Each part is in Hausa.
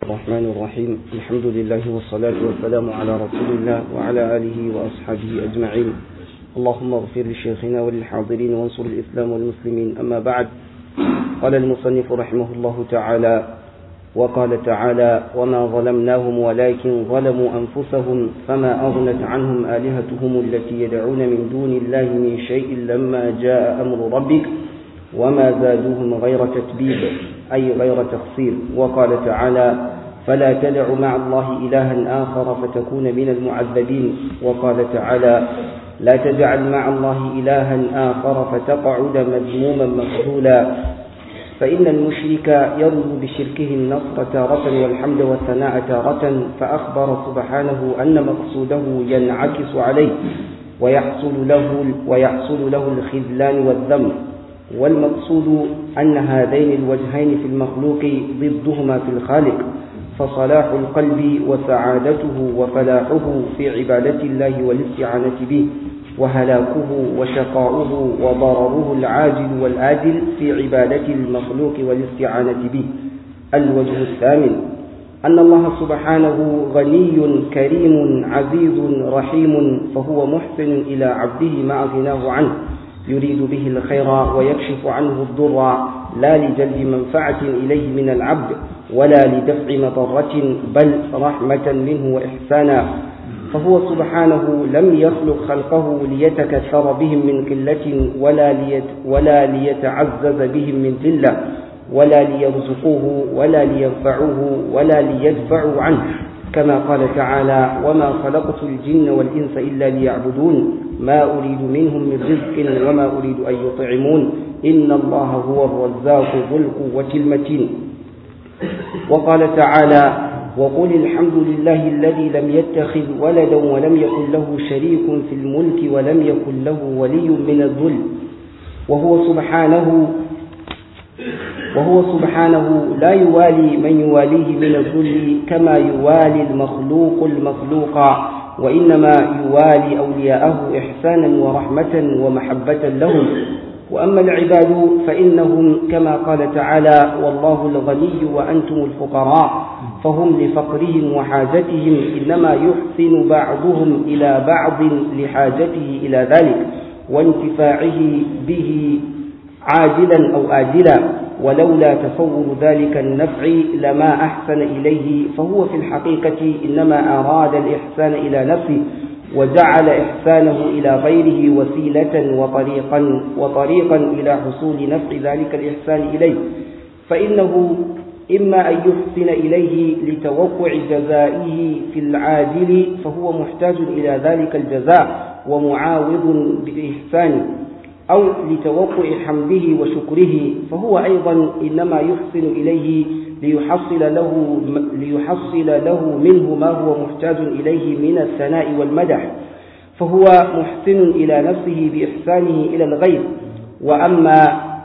الرحمن الرحيم الحمد لله والصلاة والسلام على رسول الله وعلى آله وأصحابه أجمعين اللهم اغفر لشيخنا وللحاضرين وانصر الإسلام والمسلمين أما بعد قال المصنف رحمه الله تعالى وقال تعالى وما ظلمناهم ولكن ظلموا أنفسهم فما أغنت عنهم آلهتهم التي يدعون من دون الله من شيء لما جاء أمر ربك وما زادوهم غير تتبيب أي غير تقصير وقال تعالى فلا تدع مع الله إلها آخر فتكون من المعذبين وقال تعالى لا تجعل مع الله إلها آخر فتقعد مذموما مخذولا فإن المشرك يرجو بشركه النصر تارة والحمد والثناء تارة فأخبر سبحانه أن مقصوده ينعكس عليه ويحصل له ويحصل له الخذلان والذم والمقصود أن هذين الوجهين في المخلوق ضدهما في الخالق فصلاح القلب وسعادته وفلاحه في عبادة الله والاستعانة به وهلاكه وشقاؤه وضرره العاجل والآجل في عبادة المخلوق والاستعانة به الوجه الثامن أن الله سبحانه غني كريم عزيز رحيم فهو محسن إلى عبده مع غناه عنه يريد به الخير ويكشف عنه الضر لا لجلب منفعة إليه من العبد ولا لدفع مضرة بل رحمة منه وإحسانا فهو سبحانه لم يخلق خلقه ليتكثر بهم من قلة ولا, ليت ولا ليتعزز بهم من ذلة ولا ليرزقوه ولا لينفعوه ولا ليدفعوا عنه كما قال تعالى وما خلقت الجن والإنس إلا ليعبدون ما أريد منهم من رزق وما أريد أن يطعمون إن الله هو الرزاق ذو القوة المتين وقال تعالى وقل الحمد لله الذي لم يتخذ ولدا ولم يكن له شريك في الملك ولم يكن له ولي من الذل وهو سبحانه وهو سبحانه لا يوالي من يواليه من الذل كما يوالي المخلوق المخلوق وإنما يوالي أولياءه إحسانا ورحمة ومحبة لهم وأما العباد فإنهم كما قال تعالى والله الغني وأنتم الفقراء فهم لفقرهم وحاجتهم إنما يحسن بعضهم إلى بعض لحاجته إلى ذلك وانتفاعه به عاجلا أو آجلا ولولا تصور ذلك النفع لما أحسن إليه فهو في الحقيقة إنما أراد الإحسان إلى نفسه وجعل إحسانه إلى غيره وسيلة وطريقا وطريقا إلى حصول نفع ذلك الإحسان إليه فإنه إما أن يحسن إليه لتوقع جزائه في العاجل فهو محتاج إلى ذلك الجزاء ومعاوض بإحسانه أو لتوقع حمده وشكره فهو أيضا إنما يحسن إليه ليحصل له, ليحصل له منه ما هو محتاج إليه من الثناء والمدح فهو محسن إلى نفسه بإحسانه إلى الغير وأما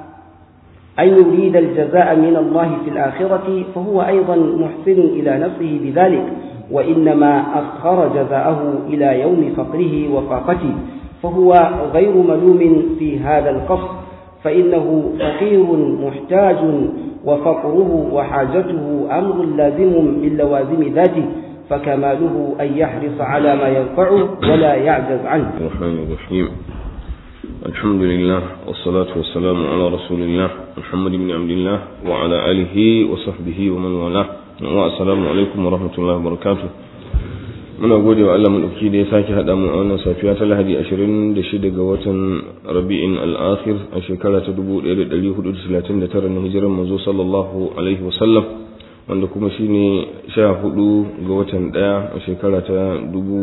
أن يريد الجزاء من الله في الآخرة فهو أيضا محسن إلى نفسه بذلك وإنما أخر جزاءه إلى يوم فقره وفاقته فهو غير ملوم في هذا القصد فإنه فقير محتاج وفقره وحاجته أمر لازم من لوازم ذاته فكماله أن يحرص على ما ينفعه ولا يعجز عنه الرحمن الرحيم الحمد لله والصلاة والسلام على رسول الله محمد بن عبد الله وعلى آله وصحبه ومن والاه والسلام عليكم ورحمة الله وبركاته muna gode wa Allah madauki da ya sake haɗa mu a wannan safiya ta Lahadi 26 ga watan Rabi'in al-Akhir a shekara ta 1439 na hijirar manzo sallallahu alaihi wasallam wanda kuma shine 14 ga watan ɗaya a shekara ta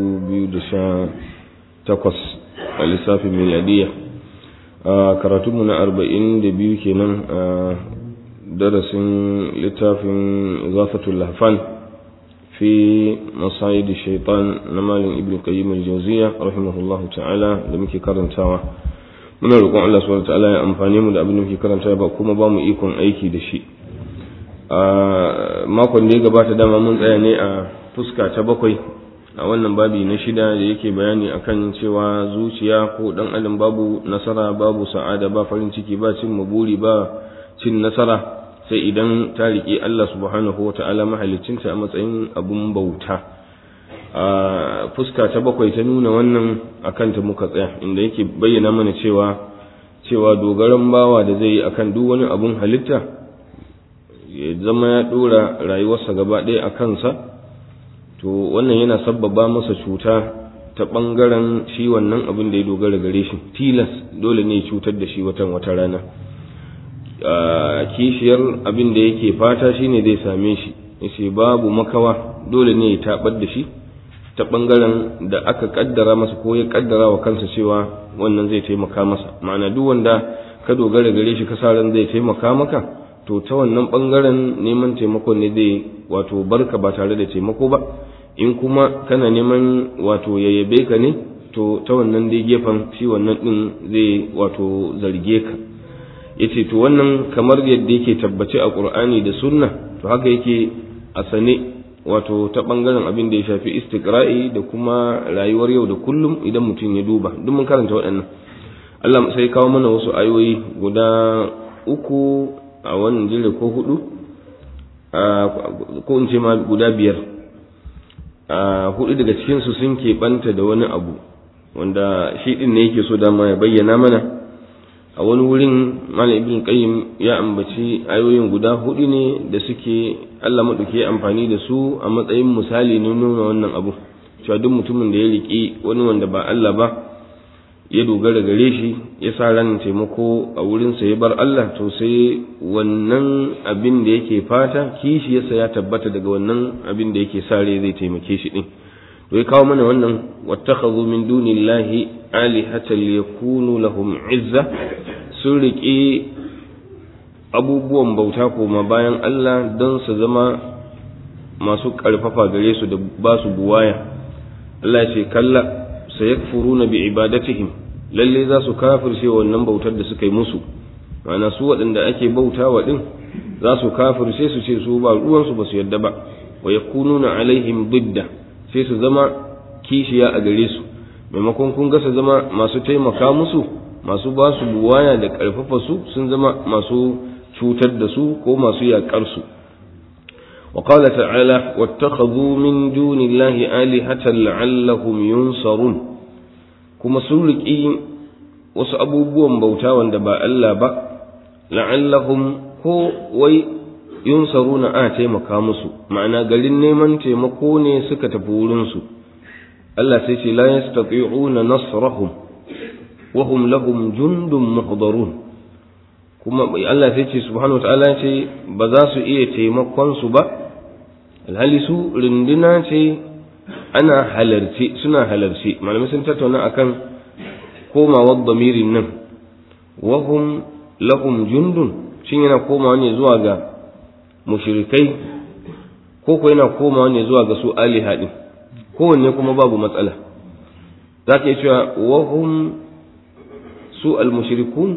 2018 a lissafin miladiya a karatunmu na 42 kenan a darasin littafin zafatul lahfan في مصايد الشيطان نمال ابن قيم الجوزية رحمه الله تعالى da muke karantawa muna roƙon Allah subhanahu ta'ala ya amfane mu da abin da muke karantawa ba kuma ba mu ikon aiki da shi a makon da ya gabata dama mun tsaya ne a fuska ta bakwai a wannan babi na shida da yake bayani akan cewa zuciya ko dan adam babu nasara babu sa'ada ba farin ciki ba cin maburi ba cin nasara sai idan ta riƙe Allah subhanahu wa ta'ala mahalicinta a matsayin abun bauta a fuska ta bakwai ta nuna wannan akan ta muka tsaya inda yake bayyana mana cewa cewa dogaran bawa da zai yi akan duk wani abun halitta ya zama ya ɗora rayuwarsa gaba ɗaya a kansa to wannan yana sabbaba masa cuta ta ɓangaren shi wannan abin da ya dogara gare shi tilas dole ne cutar da shi watan wata rana kishiyar abin da yake fata shine zai same shi yace babu makawa dole ne ya tabar da shi ta ɓangaren da aka kaddara masa ko ya kaddara wa kansa cewa wannan zai taimaka masa ma'ana duk wanda ka dogara gare shi ka ran zai taimaka maka to ta wannan ɓangaren neman taimako ne zai wato barka ba tare da taimako ba in kuma kana neman wato yayyabe ka ne to ta wannan dai gefen shi wannan din zai wato zarge ka yace to wannan kamar yadda yake tabbace a Qur'ani da Sunna to haka yake a sane wato ta bangaren abin da ya shafi istiqra'i da kuma rayuwar yau da kullum idan mutum ya duba duk mun karanta waɗannan Allah sai kawo mana wasu ayoyi guda uku a wannan jere ko hudu ko in ce ma guda biyar a hudu daga cikinsu sun keɓanta da wani abu wanda shi ɗin ne yake so dama ya bayyana mana a wani wurin malam ibn qayyim ya ambaci ayoyin guda hudu ne da suke Allah maɗauki amfani da su a matsayin misali na nuna wannan abu cewa duk mutumin da ya riƙi wani wanda ba Allah ba ya dogara gare shi ya sa ran taimako a wurinsa ya bar Allah to sai wannan abin da yake fata kishi yasa ya tabbata daga wannan abin da yake sa rai zai taimake shi din to ya kawo mana wannan wattakhadhu min dunillahi alihatan liyakunu lahum izza sun riƙe abubuwan bauta koma bayan Allah don su zama masu ƙarfafa gare su da ba su buwaya Allah ce kalla sayakfuruna bi ibadatihim lalle za su kafirce wannan bautar da suka yi musu ma'ana su waɗanda ake bautawa din za su kafirce su ce su ba ruwansu ba su yadda ba wa yakununa alaihim didda sai su zama kishiya a gare su maimakon kun ga su zama masu taimaka musu masu ba su buwaya da ƙarfafa su sun zama masu cutar da su ko masu yaƙar su وقال تعالى واتخذوا من دون الله آلهة لعلهم ينصرون kuma sun riƙi wasu abubuwan bauta wanda ba Allah ba la'allahum ko wai yunsaruna a taimaka musu ma'ana garin neman taimako ne suka tafi wurinsu Allah sai ce la yastati'una nasrahum wa hum lahum jundun muhdarun kuma Allah sai ce subhanahu wataala ce ba za su iya taimakon su ba alhali su runduna ce ana halarci suna halarci malamai sun tattauna akan komawar damirin nan wahum lahum jundun shin yana komawa ne zuwa ga mushrikai ko ko yana komawa ne zuwa ga su aliha din kowanne kuma babu matsala za ka yi cewa wahum su almushrikun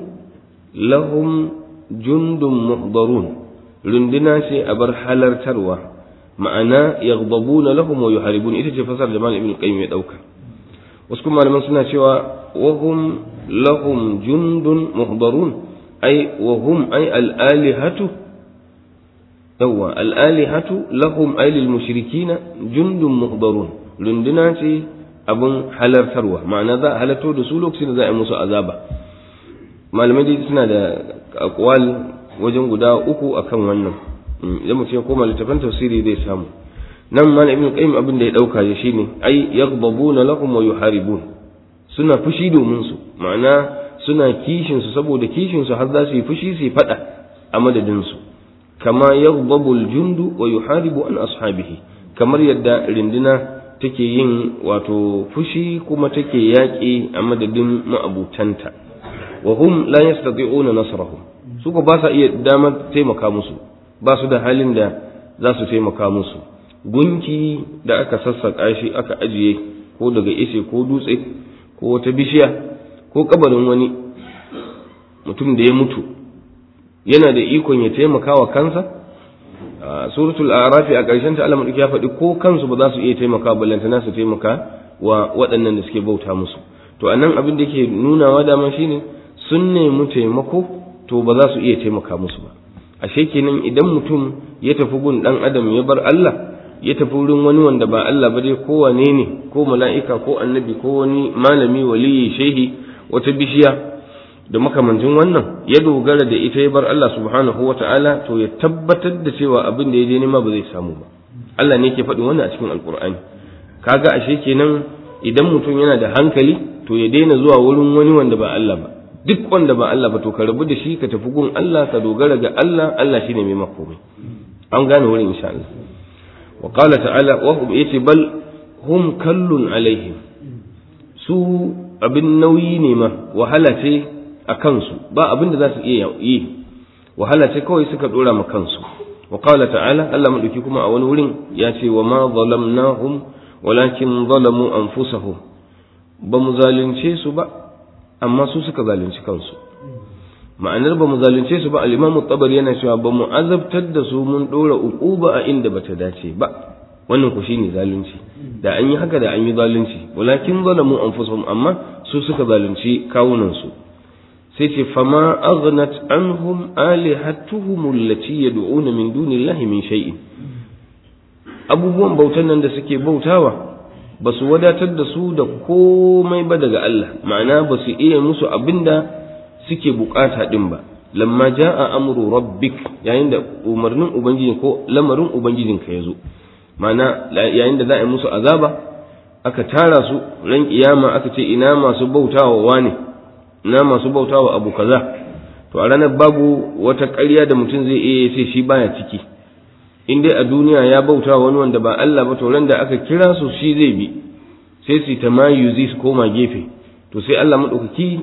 lahum jundun muhdarun runduna ce a bar halartarwa ma'ana yaghdabuna lahum wa yuharibun ita ce fasar da malam ibn qayyim ya dauka wasu kuma malaman suna cewa wa hum lahum jundun muhdarun ay wa hum ay al alihatu yawa al alihatu lahum ay lil mushrikina jundun muhdarun runduna ce abun halartarwa ma'ana za a halarto da su lokacin da za a yi musu azaba malamai dai suna da akwal wajen guda uku akan wannan idan mutum ya koma littafin tafsiri zai samu nan ma ibn qayyim abin da ya dauka ya shine ai yaghdabuna lahum wa yuharibun suna fushi domin su ma'ana suna kishin su saboda kishin su har za su yi fushi su fada a madadin su kama yaghdabu al-jundu wa yuharibu an ashabihi kamar yadda rindina take yin wato fushi kuma take yaƙi a madadin ma'abutanta wa hum la yastati'una nasrahum su ko ba sa iya damar taimaka musu ba su da halin da za su taimaka musu gunki da aka sassaƙa shi aka ajiye ko daga ishe ko dutse ko wata bishiya ko kabarin wani mutum da ya mutu yana da ikon ya taimaka wa kansa a suratul arafi a ƙarshen ta Allah ya faɗi ko kansu ba za su iya taimaka ballantana su taimaka wa waɗannan da suke bauta musu to anan abin da ke nunawa dama shine sun nemi taimako to ba za su iya taimaka musu ba ashe kenan idan mutum ya tafi gun dan adam ya bar Allah ya tafi wurin wani wanda ba Allah ba dai ko wane ne ko mala'ika ko annabi ko wani malami waliyi shehi wata bishiya da makamancin wannan ya dogara da ita ya bar Allah subhanahu wa ta'ala to ya tabbatar da cewa abin da ya je nema ba zai samu ba Allah ne ke faɗi wannan a cikin alkur'ani kaga ashe kenan idan mutum yana da hankali to ya daina zuwa wurin wani wanda ba Allah ba duk wanda ba Allah ba to ka rabu da shi ka tafi gun Allah ka dogara ga Allah Allah shine mai makomai an gane wurin insha Allah wa qala ta'ala wa hum yace bal hum kallun alaihim su abin nauyi ne ma wahala ce a kansu ba abin da za su iya yi wahala ce kawai suka dora ma kansu wa qala ta'ala Allah madauki kuma a wani wurin ya ce wa ma zalamnahum walakin zalamu anfusahum ba mu zalunce su ba amma su suka zalunci kansu ma'anar ba mu zalunce su ba al-imamu tabari yana cewa ba mu azabtar da su mun dora uquba a inda bata dace ba wannan ku shine zalunci da an yi haka da an yi zalunci walakin zalamu anfusahum amma su suka zalunci kawunan su sai ce fama aghnat anhum alihatuhum allati yad'una min dunillahi min shay'in abubuwan bautan nan da suke bautawa ba su wadatar da su da komai ba daga Allah ma'ana ba su iya musu abinda suke bukata din ba lamma ja'a amru rabbik yayin da umarnin ubangiji ko lamarin ubangijin ka yazo ma'ana yayin da za a yi musu azaba aka tara su ran kiyama aka ce ina masu bautawa wane ina masu bautawa abu kaza to a ranar babu wata ƙarya da mutum zai iya sai shi baya ciki in dai a duniya ya bauta wani wanda ba Allah ba to ran da aka kira su shi zai bi sai su ta mayuzi su koma gefe to sai Allah madaukaki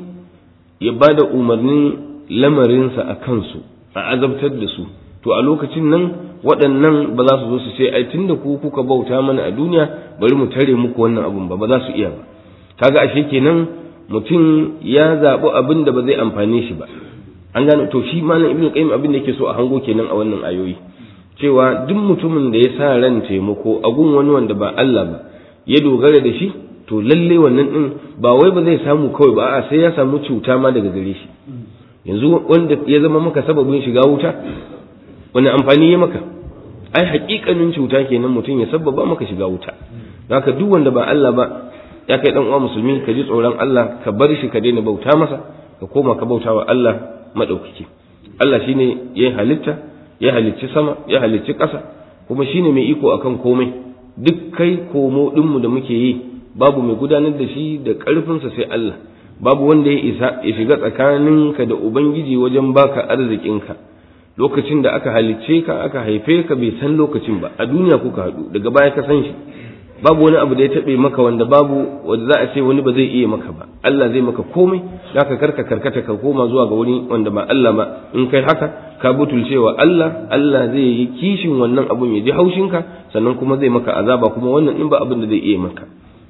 ya ba da umarnin lamarinsa a kansu a azabtar da su to a lokacin nan waɗannan ba za su zo su ce ai tunda ku kuka bauta mana a duniya bari mu tare muku wannan abun ba ba za su iya ba kaga ashe kenan mutum ya zaɓi abin da ba zai amfane shi ba an gane to shi malam ibnu qayyim abin da yake so a hango kenan a wannan ayoyi cewa duk mutumin da ya sa ran taimako a gun wani wanda ba Allah ba ya dogara da shi to lalle wannan din ba wai ba zai samu kawai ba a sai ya samu cuta ma daga gare shi yanzu wanda ya zama maka sababin shiga wuta wani amfani ya maka ai hakikanin cuta kenan mutum ya sababa maka shiga wuta haka duk wanda ba Allah ba ya kai dan uwa musulmi ka ji tsoron Allah ka bar shi ka daina bauta masa ka koma ka bauta wa Allah madaukaki Allah shine ya halitta ya halicci sama ya halicci ƙasa kuma shine mai iko akan komai duk kai komo ɗinmu da muke yi babu mai gudanar da shi da ƙarfinsa sai Allah babu wanda ya isa ya shiga tsakaninka da ubangiji wajen baka arzikinka lokacin da aka halicce ka aka haife ka bai san lokacin ba a duniya kuka haɗu daga baya ka san shi babu wani abu da ya taɓe maka wanda babu wanda za a ce wani ba zai iya maka ba Allah zai maka komai zaka karka karkata ka koma zuwa ga wani wanda ba Allah ba in kai haka ka butulcewa Allah Allah zai yi kishin wannan abun ya ji haushinka sannan kuma zai maka azaba kuma wannan in ba abin da zai iya maka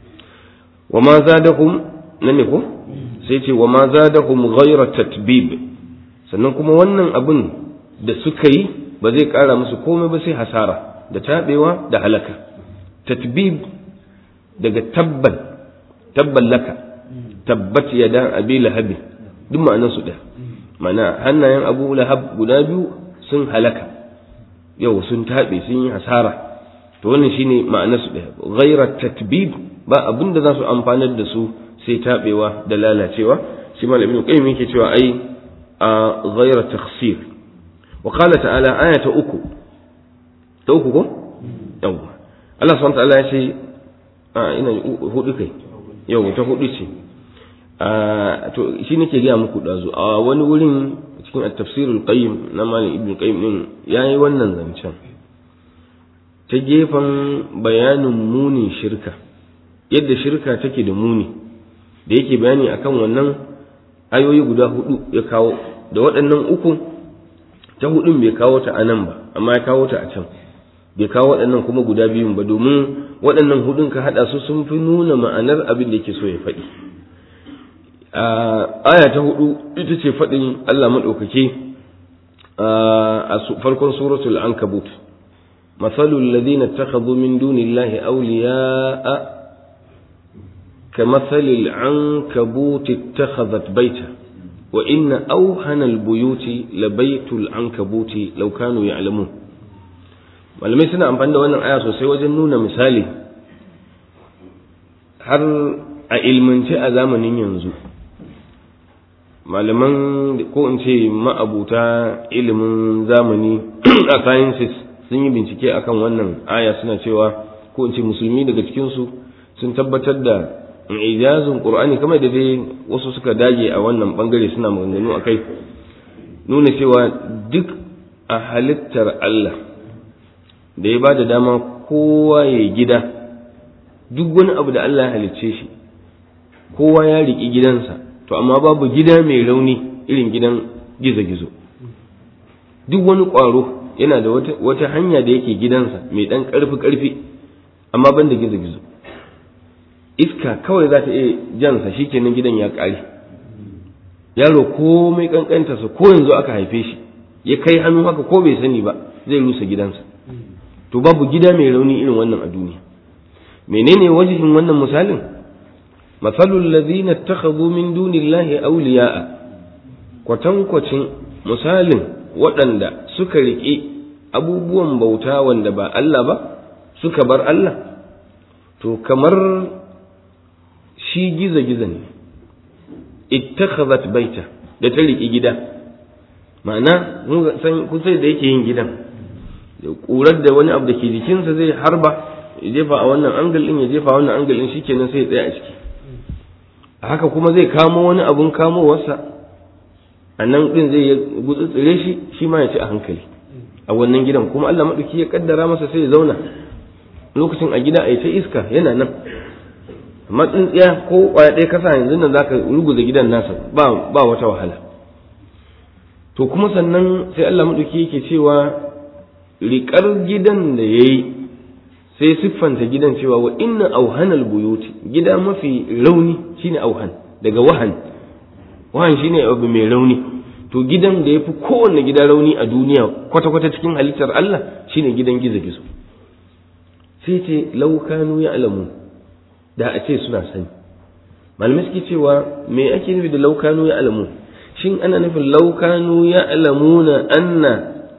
wa ma zadahum nan ne ko sai ce wa ma zadahum ghayra tatbib sannan kuma wannan abun da suka yi ba zai kara musu komai ba sai hasara da tabewa da halaka tatbib daga tabban tabban laka tabbat yada abi lahabi duk ma'anar su ɗaya mana hannayen abu lahab guda biyu sun halaka yau sun taɓe sun yi hasara to wannan shine ma'anar su ɗaya ghaira tatbib ba abin da za su amfanar da su sai taɓewa da lalacewa shi malam ibn qayyim yake cewa ai a ghaira takhsir wa qala ta'ala aya ta uku ta uku ko yawa Allah subhanahu ta'ala ya ce a ina hudu kai yau ta hudu ce to shi nake gaya muku dazu a wani wurin cikin at-tafsirul qayyim na malam ibn qayyim din yayi wannan zancen ta gefen bayanin munin shirka yadda shirka take da muni da yake bayani akan wannan ayoyi guda hudu ya kawo da waɗannan uku ta hudun bai kawo ta a nan ba amma ya kawo ta a can bai kawo waɗannan kuma guda biyun ba domin waɗannan hudun ka haɗa su sun fi nuna ma'anar abin da yake so ya faɗi aya ta hudu ita ce faɗin Allah maɗaukaki a farkon suratul ankabut مثل الذين اتخذوا من دون الله أولياء كمثل العنكبوت اتخذت بيتا wa inna auhana albuyuti labaitul ankabuti law kanu ya'lamun malamai suna amfani da wannan aya sosai wajen nuna misali har a ilmance a zamanin yanzu malaman ko in ce ma'abuta ilimin zamani a sciences sun yi bincike akan wannan aya suna cewa ko in ce musulmi daga cikinsu sun tabbatar da ijazin qur'ani kamar da dai wasu suka dage a wannan bangare suna maganganu akai nuna cewa duk a halittar Allah da ya ba da dama kowa ya gida duk wani abu da Allah ya halicce shi kowa ya riƙi gidansa to amma babu gida mai rauni irin gidan gizo-gizo duk wani ƙwaro yana da wata hanya da yake gidansa mai ɗan ƙarfi-ƙarfi amma ban da gizo-gizo iska kawai za ta iya jansa shi kenan gidan ya ƙare yaro komai ƙanƙantarsa ko yanzu aka haife shi ya kai hannu haka ko bai sani ba zai rusa gidansa to babu gida mai rauni irin wannan a duniya menene wajihin wannan misalin matsalul ladina takhadhu min dunillahi awliya'a kwatankwacin misalin waɗanda suka riƙe abubuwan bauta wanda ba Allah ba suka bar Allah to kamar shi giza-giza ne ittakhadhat baita da ta riƙe gida ma'ana kun sai da yake yin gidan ƙurar da wani abu da ke jikinsa zai harba ya jefa a wannan angal din ya jefa a wannan angal din shikenan sai ya tsaya a ciki a haka kuma zai kamo wani abun kamowarsa a nan din zai gutsutsure shi shi ma ya ci a hankali a wannan gidan kuma Allah maɗauki ya kaddara masa sai ya zauna lokacin a gida a yi ta iska yana nan amma tsintsiya ko ƙwaya ɗaya kasa yanzu nan zaka ruguza gidan nasa ba ba wata wahala to kuma sannan sai Allah maɗauki yake cewa riƙar gidan da ya yi sai siffanta gidan cewa wa inna auhanal buyuti gida mafi rauni shine auhan daga wahan wahan shine abu mai rauni to gidan da ya fi kowanne gida rauni a duniya kwata-kwata cikin halittar Allah shine gidan gizo-gizo sai ce laukanu ya alamu da a ce suna sani malamai suke cewa me ake nufi da laukanu ya alamu shin ana nufin laukanu ya alamuna anna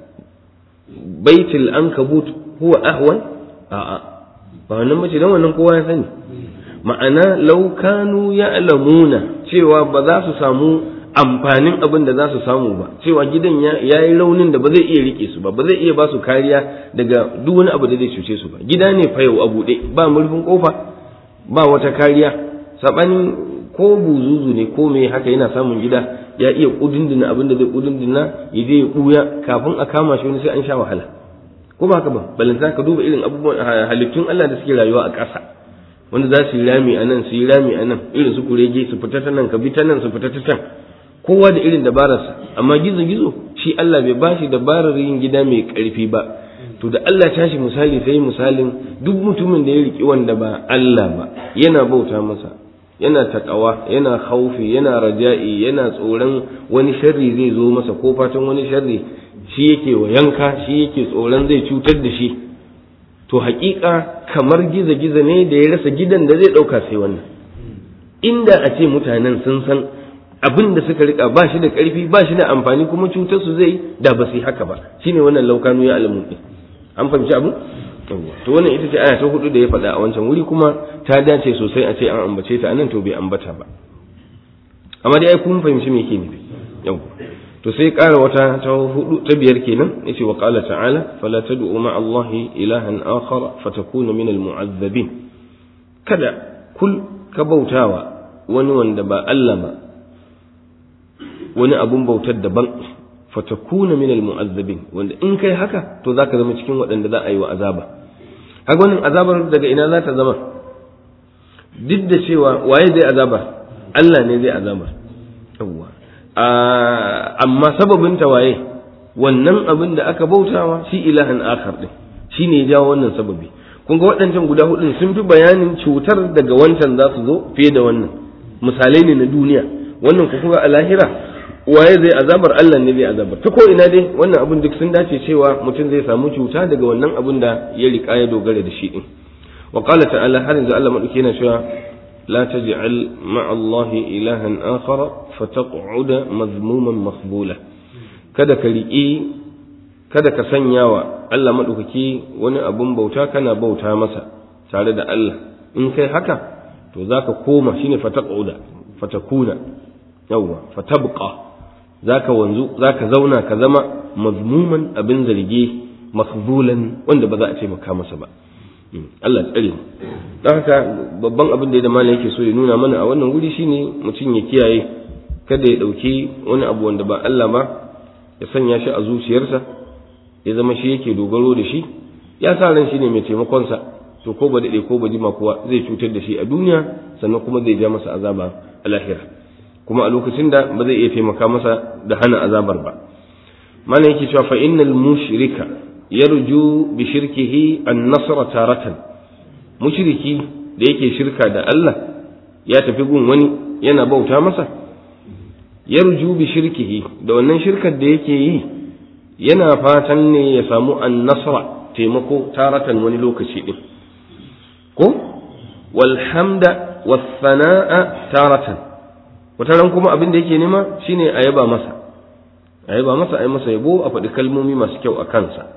baitul ankabut huwa ahwan a'a ba wannan mace dan wannan kowa ya sani ma'ana laukanu ya alamuna cewa ba za su samu amfanin abin da za su samu ba cewa gidan ya yi raunin da ba zai iya rike su ba ba zai iya ba su kariya daga duk wani abu da zai cuce su ba gida ne fa yau a buɗe ba murfin kofa ba wata kariya sabanin ko buzuzu ne ko me haka yana samun gida ya iya kudindina abin da zai kudindina ya je ya buya kafin a kama shi wani sai an sha wahala ko ba haka ba balanta ka duba irin abubuwan halittun Allah da suke rayuwa a ƙasa wanda za su yi rami a nan su yi rami a nan irin su kurege su fita ta nan ka bi ta nan su fita ta can kowa da irin dabararsa amma gizo gizo shi Allah bai ba shi dabarar yin gida mai ƙarfi ba to da Allah tashi misali sai misalin duk mutumin da ya riki wanda ba Allah ba yana bauta masa yana takawa yana haufi yana raja'i yana tsoron wani sharri zai zo masa ko fatan wani sharri shi yake wa yanka shi yake tsoron zai cutar da shi to haƙiƙa kamar giza-giza ne da ya rasa gidan da zai ɗauka sai wannan inda a ce mutanen sun san abin da suka rika ba shi da ƙarfi ba shi da amfani kuma cutar su zai da ba su yi haka ba shine wannan laukanu ya alamu ɗin an fahimci abu to wannan ita ce aya ta hudu da ya faɗa a wancan wuri kuma ta dace sosai a ce an ambace ta anan to bai ambata ba amma dai ai kun fahimci me yake nufi yau to sai ƙara wata ta hudu ta biyar kenan yace wa qala ta'ala fala tad'u ma allahi ilahan akhar fatakuna min almu'azzabin kada kul ka bautawa wani wanda ba Allah ba wani abun bautar daban fatakuna min almu'azzabin wanda in kai haka to zaka zama cikin waɗanda za a yi wa azaba kaga wannan azabar daga ina za ta zama duk da cewa waye zai azaba Allah ne zai azaba yawwa amma sababin ta waye wannan abin da aka bautawa shi ilahan akhar din shine ya jawo wannan sababi kun ga waɗancan guda hudun sun fi bayanin cutar daga wancan za su zo fiye da wannan misalai ne na duniya wannan ku kuma a lahira waye zai azabar Allah ne zai azabar ta ko ina dai wannan abin duk sun dace cewa mutum zai samu cuta daga wannan abin da ya rika ya dogara da shi din wa qala ta'ala har yanzu Allah madauki yana cewa la taj'al ma'a Allah ilahan akhar fataq'uda mazmuman makhbula kada ka riƙe kada ka sanya wa Allah maɗaukaki wani abun bauta kana bauta masa tare da Allah in kai haka to zaka koma shine fataq'uda fatakuna yawwa fatabqa zaka wanzu zaka zauna ka zama mazmuman abin zargi makhzulan wanda ba za a ce maka masa ba Allah tsare mu don haka babban abin da ya da malam yake so ya nuna mana a wannan guri shine mutum ya kiyaye kada ya dauki wani abu wanda ba Allah ba ya sanya shi a zuciyarsa ya zama shi yake dogaro da shi ya sa ran shi ne mai taimakon sa to ko ba dade ko ba jima kuwa zai cutar da shi a duniya sannan kuma zai ja masa azaba a lahira kuma a lokacin da ba zai iya taimaka masa da hana azabar ba malam yake cewa fa innal mushrika yarju bi shirkihi an-nasra taratan mushriki da yake shirka da Allah ya tafi gun wani yana bauta masa yarju bi shirkihi da wannan shirkar da yake yi yana fatan ne ya samu an-nasra taimako taratan wani lokaci din ko wal hamda was sana'a taratan wataran kuma abin da yake nema shine a yaba masa a yaba masa a yi masa yabo a faɗi kalmomi masu kyau a kansa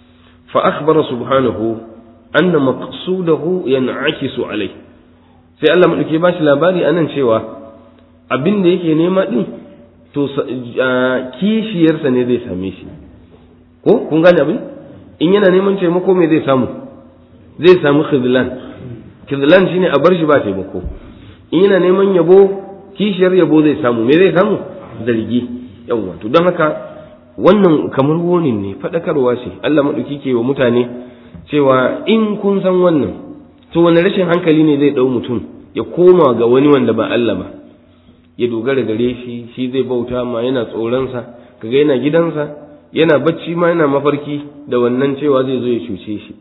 فأخبر سبحانه أن مقصوده ينعكس عليه sai Allah maɗauki ba shi labari anan cewa abin da yake nema ɗin to kishiyarsa ne zai same shi ko kun gane abin in yana neman taimako me zai samu zai samu khidlan khidlan shine a bar shi ba taimako in yana neman yabo kishiyar yabo zai samu me zai samu zargi yawwa to don haka wannan kamar wonin ne faɗakarwa ce Allah maɗauki ke wa mutane cewa in kun san wannan to wani rashin hankali ne zai ɗau mutum ya koma ga wani wanda ba Allah ba ya dogara gare shi shi zai bauta ma yana tsoronsa kaga yana gidansa yana bacci ma yana mafarki da wannan cewa zai zo ya cuce shi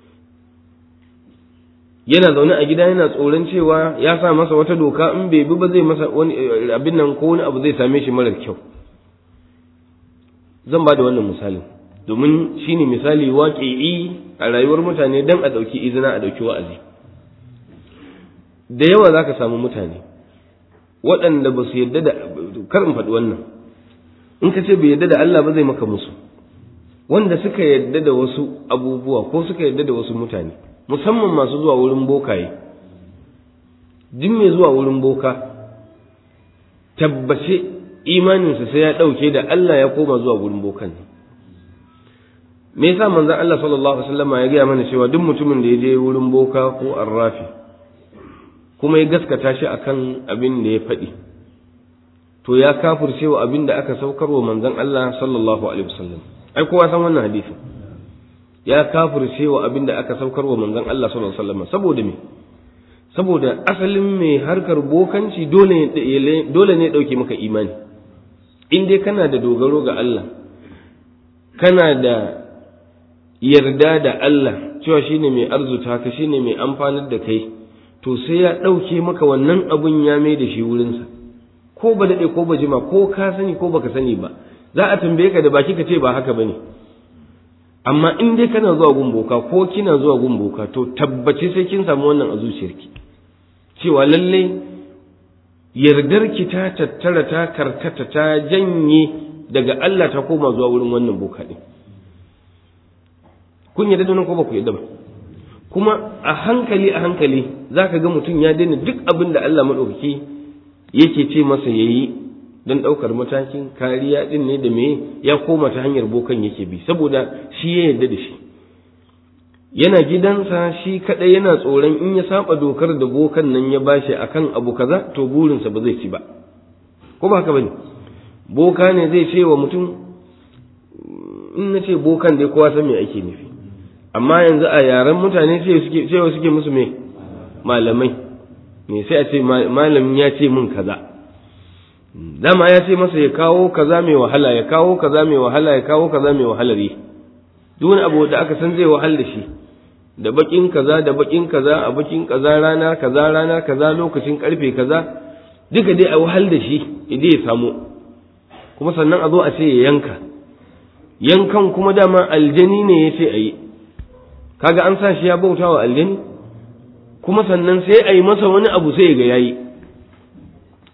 yana zaune a gida yana tsoron cewa ya sa masa wata doka in bai bi ba zai masa wani abin nan ko wani abu zai same shi marar kyau zan ba da wannan misalin domin shi ne misali waƙi'i a rayuwar mutane don a ɗauki izina a ɗauki wa'azi da yawa za ka samu mutane waɗanda ba su yadda da kar in faɗi wannan in ka ce bai yadda da Allah ba zai maka musu wanda suka yadda da wasu abubuwa ko suka yadda da wasu mutane musamman masu zuwa wurin bokaye duk mai zuwa wurin boka tabbace imaninsa sai ya ɗauke da Allah ya koma zuwa wurin bokan ne me yasa manzon Allah sallallahu alaihi wasallam ya gaya mana cewa duk mutumin da ya je wurin boka ko arrafi kuma ya gaskata shi akan abin da ya faɗi to ya kafirce wa abin da aka saukar wa manzon Allah sallallahu alaihi wasallam ai kowa san wannan hadisi ya kafirce wa abin da aka saukar wa manzon Allah sallallahu alaihi wasallam saboda me saboda asalin mai harkar bokanci dole dole ne dauke maka imani in dai kana da dogaro ga Allah kana da yarda da Allah cewa shine mai arzuta ka shine mai amfanar da kai to sai ya ɗauke maka wannan abun ya mai da shi wurinsa ko ba daɗe ko ba jima ko ka sani ko baka sani ba za a tambaye ka da baki ka ce ba haka bane amma in dai kana zuwa gun boka ko kina zuwa gun boka to tabbace sai kin samu wannan a zuciyarki cewa lalle yardar ki ta tattara ta karkata ta janye daga Allah ta koma zuwa wurin wannan boka din kun yarda da ko ba ku yarda ba kuma a hankali a hankali za ka ga mutum ya daina duk abin da Allah maɗaukaki yake ce masa ya yi don ɗaukar matakin kariya ɗin ne da me ya koma ta hanyar bokan yake bi saboda shi ya yarda da shi yana gidansa shi kaɗai yana tsoron in ya saba dokar da bokan nan ya bashi akan abu kaza to burinsa ba zai ci ba ko ba haka bane boka ne zai ce wa mutum in na ce bokan dai kowa san me ake nufi amma yanzu a yaren mutane cewa suke musu me malamai me sai a ce malamin ya ce min kaza dama ya ce masa ya kawo kaza mai wahala ya kawo kaza mai wahala ya kawo kaza mai wahalar yi duk wani abu da aka san zai wahal da shi da bakin kaza da bakin kaza a bakin kaza rana kaza rana kaza lokacin karfe kaza duka dai a wahal da shi idan ya samu kuma sannan a zo a ce ya yanka yankan kuma dama aljani ne ya ce a yi kaga an sa shi ya bauta wa aljani kuma sannan sai a yi masa wani abu sai ga yayi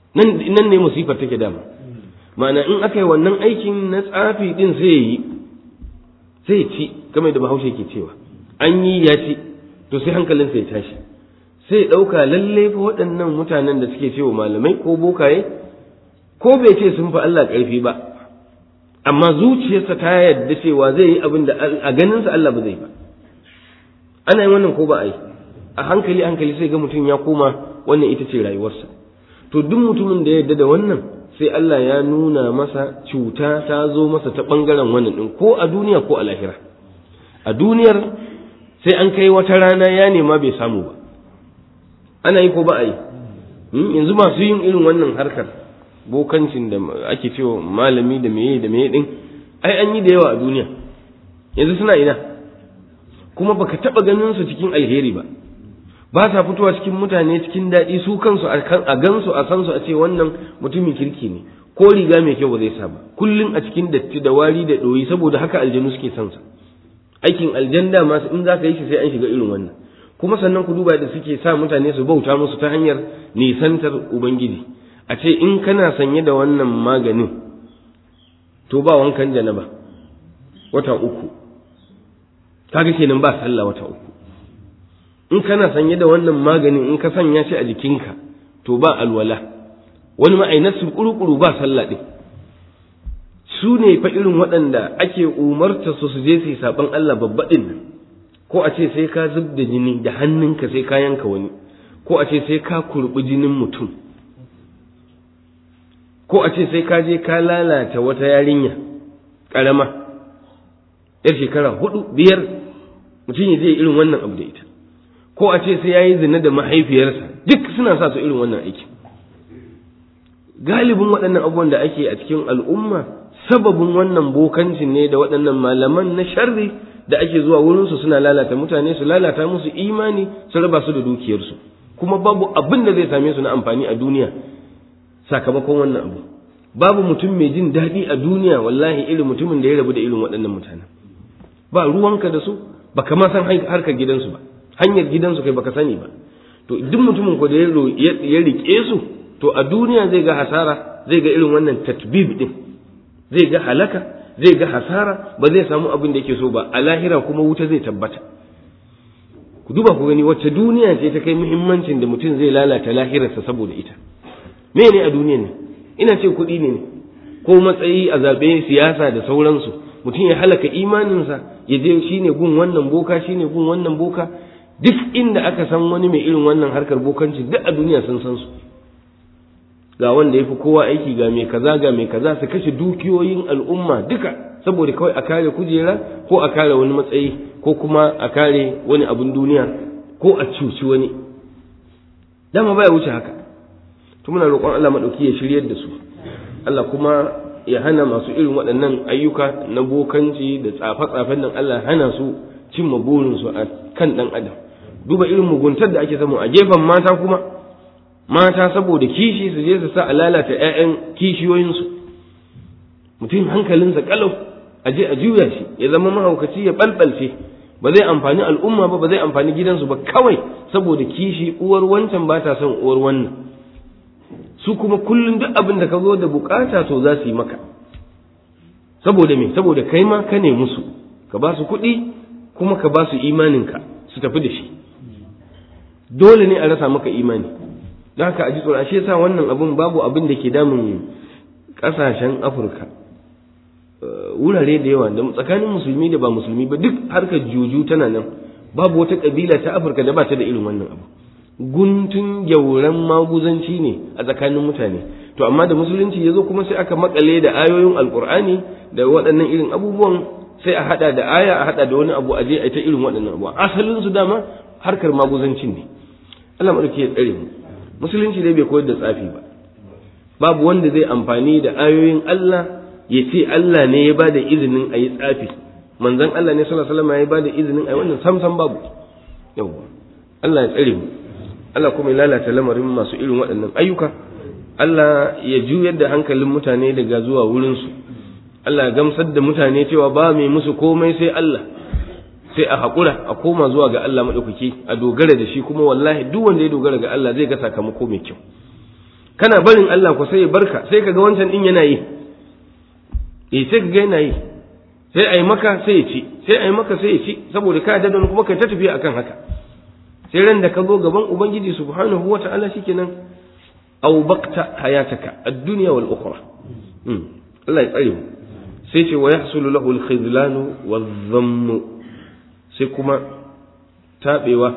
nan nan ne musifar take dama ma'ana in aka yi wannan aikin na tsafi din sai yi sai ci kamar da bahaushe ke cewa an yi ya ci to sai hankalinsa ya tashi sai ɗauka lalle fa waɗannan mutanen da suke cewa malamai ko bokaye ko bai ce sun fi Allah ƙarfi ba amma zuciyarsa ta yarda cewa zai yi abin da a ganinsa Allah ba zai ba ana yin wannan ko ba a yi a hankali hankali sai ga mutum ya koma wannan ita ce rayuwarsa to duk mutumin da ya yarda da wannan sai Allah ya nuna masa cuta ta zo masa ta ɓangaren wannan ɗin ko a duniya ko a lahira a duniyar sai an kai wata rana ya nema bai samu ba ana yi ko ba a yi yanzu masu yin irin wannan harkar bokancin da ake cewa malami da meye da meye din ai an yi da yawa a duniya yanzu suna ina kuma baka taba ganin su cikin alheri ba ba sa fitowa cikin mutane cikin daɗi su kansu a gansu a san su a ce wannan mutumin kirki ne ko riga mai kyau ba zai sa ba kullum a cikin datti da wari da ɗoyi saboda haka aljanu suke son sa aikin aljanda ma in za ka yi shi sai an shiga irin wannan kuma sannan ku duba da suke sa mutane su bauta musu ta hanyar nisantar ubangiji a ce in kana sanye da wannan maganin to ba wankan janaba wata uku kaga kenan ba sallah wata uku in kana sanye da wannan maganin in ka sanya shi a jikinka to ba alwala wani ma'ainar su kurukuru ba sallah din su ne fa irin waɗanda ake umarta su su je su yi saɓan Allah babba ɗin nan ko a ce sai ka zub da jini da hannunka sai ka yanka wani ko a ce sai ka kurɓi jinin mutum ko a ce sai ka je ka lalata wata yarinya ƙarama yar shekara hudu biyar mutum ya je irin wannan abu da ita ko a ce sai ya yi zina da mahaifiyarsa duk suna sa su irin wannan aiki galibin waɗannan abubuwan da ake a cikin al'umma sababin wannan bokancin ne da waɗannan malaman na sharri da ake zuwa wurinsu suna lalata mutane su lalata musu imani su raba su da dukiyarsu kuma babu abin da zai same su na amfani a duniya sakamakon wannan abu babu mutum mai jin daɗi a duniya wallahi irin mutumin da ya rabu da irin waɗannan mutanen ba ruwanka da su baka ma san harkar gidansu ba hanyar gidansu kai baka sani ba to duk mutumin ko da ya riƙe su to a duniya zai ga hasara zai ga irin wannan tatbib din zai ga halaka zai ga hasara ba zai samu abin da yake so ba a lahira kuma wuta zai tabbata ku duba ku gani wacce duniya ce ta kai muhimmancin da mutum zai lalata lahirarsa saboda ita me ne a duniyan ne ina ce kuɗi ne ko matsayi a zaɓe siyasa da sauransu mutum ya halaka imaninsa ya je shine gun wannan boka shine gun wannan boka duk inda aka san wani mai irin wannan harkar bokanci duk a duniya sun san su ga wanda ya fi kowa aiki ga mai kaza ga mai kaza su kashe dukiyoyin al'umma duka saboda kawai a kare kujera ko a kare wani matsayi ko kuma a kare wani abin duniya ko a cuci wani dama baya wuce haka to muna roƙon Allah madauki ya shiryar da su Allah kuma ya hana masu irin waɗannan ayyuka na bokanci da tsafe-tsafen nan Allah hana su cimma burinsu a kan ɗan adam duba irin muguntar da ake samu a gefen mata kuma mata saboda kishi su je su sa a lalata 'ya'yan kishiyoyinsu mutum hankalinsa kalau a je a juya shi ya zama mahaukaci ya ɓalɓalce ba zai amfani al'umma ba ba zai amfani gidansu ba kawai saboda kishi uwar wancan ba ta son uwar wannan su kuma kullum duk abin da ka zo da bukata to za su yi maka saboda me saboda kai ma ka ne musu ka ba su kuɗi kuma ka ba su imaninka su tafi da shi dole ne a rasa maka imani don haka a ji tsoron ashe sa wannan abin babu abin da ke damun ƙasashen afirka wurare da yawa da tsakanin musulmi da ba musulmi ba duk harkar juju tana nan babu wata ƙabila ta afirka da ba ta da irin wannan abu guntun gyauran maguzanci ne a tsakanin mutane to amma da musulunci ya zo kuma sai aka makale da ayoyin alkur'ani da waɗannan irin abubuwan sai a hada da aya a hada da wani abu a je a ta irin waɗannan abubuwa asalin su dama harkar maguzancin ne Allah madauki ya tsare mu musulunci dai bai koyar da tsafi ba babu wanda zai amfani da ayoyin Allah ya ce Allah ne ya bada izinin a yi tsafi manzon Allah ne sallallahu alaihi wasallam ya bada izinin a yi wannan sam sam babu yawwa Allah ya tsare mu Allah kuma ya lalata lamarin masu irin waɗannan ayyuka Allah ya juyar da hankalin mutane daga zuwa wurinsu Allah ya gamsar da mutane cewa ba mai musu komai sai Allah sai a haƙura a koma zuwa ga Allah maɗaukaki a dogara da shi kuma wallahi duk wanda ya dogara ga Allah zai ga sakamako mai kyau kana barin Allah ko sai ya barka sai kaga wancan din yana yi eh sai kaga yana yi sai ai maka sai ya ci sai ai maka sai ya ci saboda ka da kuma kai ta tafiya akan haka sai ran da ka zo gaban ubangiji subhanahu wata'ala shikenan aw baqta hayataka ad-dunya wal ukhra Allah ya tsare mu sai ce wa yahsulu lahu al-khidlan wadh-dhamm sai kuma tabewa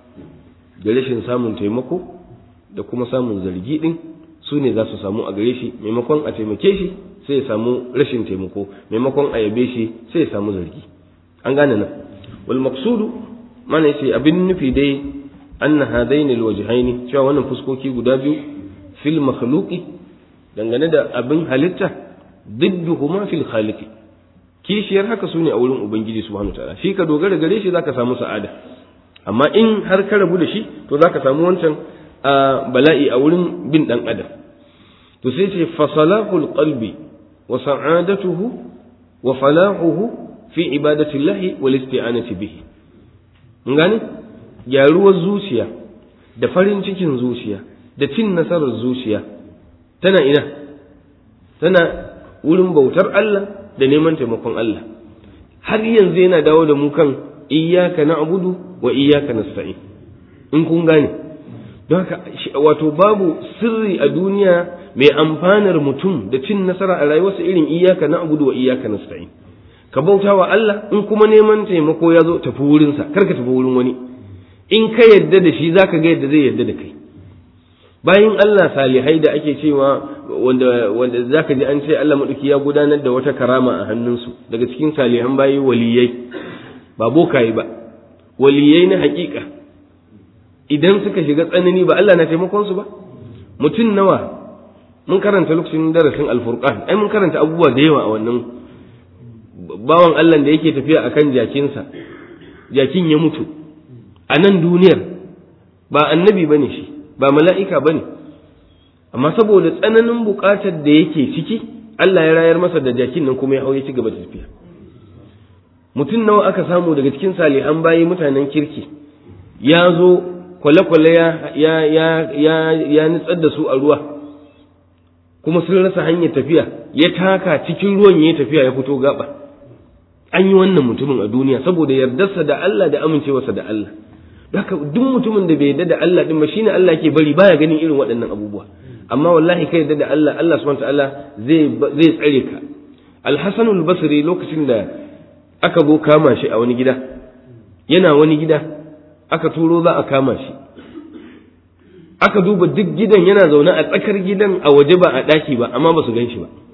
da rashin samun taimako da kuma samun zargi din su ne za su samu a gare shi maimakon a taimake shi sai ya samu rashin taimako maimakon a yabe shi sai ya samu zargi an gane nan wal maqsudu mana yace abin nufi dai anna hadaini alwajhaini cewa wannan fuskoki guda biyu fil makhluqi dangane da abin halitta didduhuma fil khaliqi kishiyar haka su ne a wurin ubangiji subhanahu ta'ala shi ka dogara gare shi zaka samu sa'ada amma in har ka rabu da shi to zaka samu wancan bala'i a wurin bin dan adam to sai ce fasalahul qalbi wa sa'adatuhu wa falahuhu fi ibadatillahi wal isti'anati bihi mun gane gyaruwar zuciya da farin cikin zuciya da cin nasarar zuciya tana ina tana wurin bautar Allah da neman taimakon Allah har yanzu yana dawo da mu kan iyyaka na'budu wa iyyaka nasta'in in kun gane don haka wato babu sirri a duniya mai amfanar mutum da cin nasara a rayuwarsa irin iyyaka na'budu wa iyyaka nasta'in ka bauta wa Allah in kuma neman taimako ya zo tafi wurinsa kar ka tafi wurin wani in ka yadda da shi zaka ga yadda zai yadda da kai bayan Allah salihai da ake cewa wanda wanda zaka ji an ce Allah madauki ya gudanar da wata karama a hannunsu daga cikin salihan bayi waliyai ba bokaye ba waliyai na hakika idan suka shiga tsanani ba Allah na taimakon su ba mutum nawa mun karanta lokacin darasin alfurqan ai mun karanta abubuwa da yawa a wannan bawan Allah da yake tafiya akan jakinsa jakin ya mutu a nan duniyar ba annabi bane shi ba mala'ika bane amma saboda tsananin buƙatar da yake ciki Allah ya rayar masa da jakin nan kuma ya hau ya ci gaba da tafiya mutum nawa aka samu daga cikin salihan bayi mutanen kirki ya zo kwale-kwale ya ya ya ya ya nitsar da su a ruwa kuma sun rasa hanyar tafiya ya taka cikin ruwan ya tafiya ya fito gaba an yi wannan mutumin a duniya saboda yardarsa da Allah da amincewarsa da Allah haka duk mutumin da bai yarda da Allah din ba shine Allah ke bari baya ganin irin waɗannan abubuwa amma wallahi kai yarda da Allah Allah subhanahu wataala zai zai tsare ka Al-Hasan al-Basri lokacin da aka zo kama shi a wani gida yana wani gida aka turo za a kama shi aka duba duk gidan yana zaune a tsakar gidan a waje ba a ɗaki ba amma ba su gan shi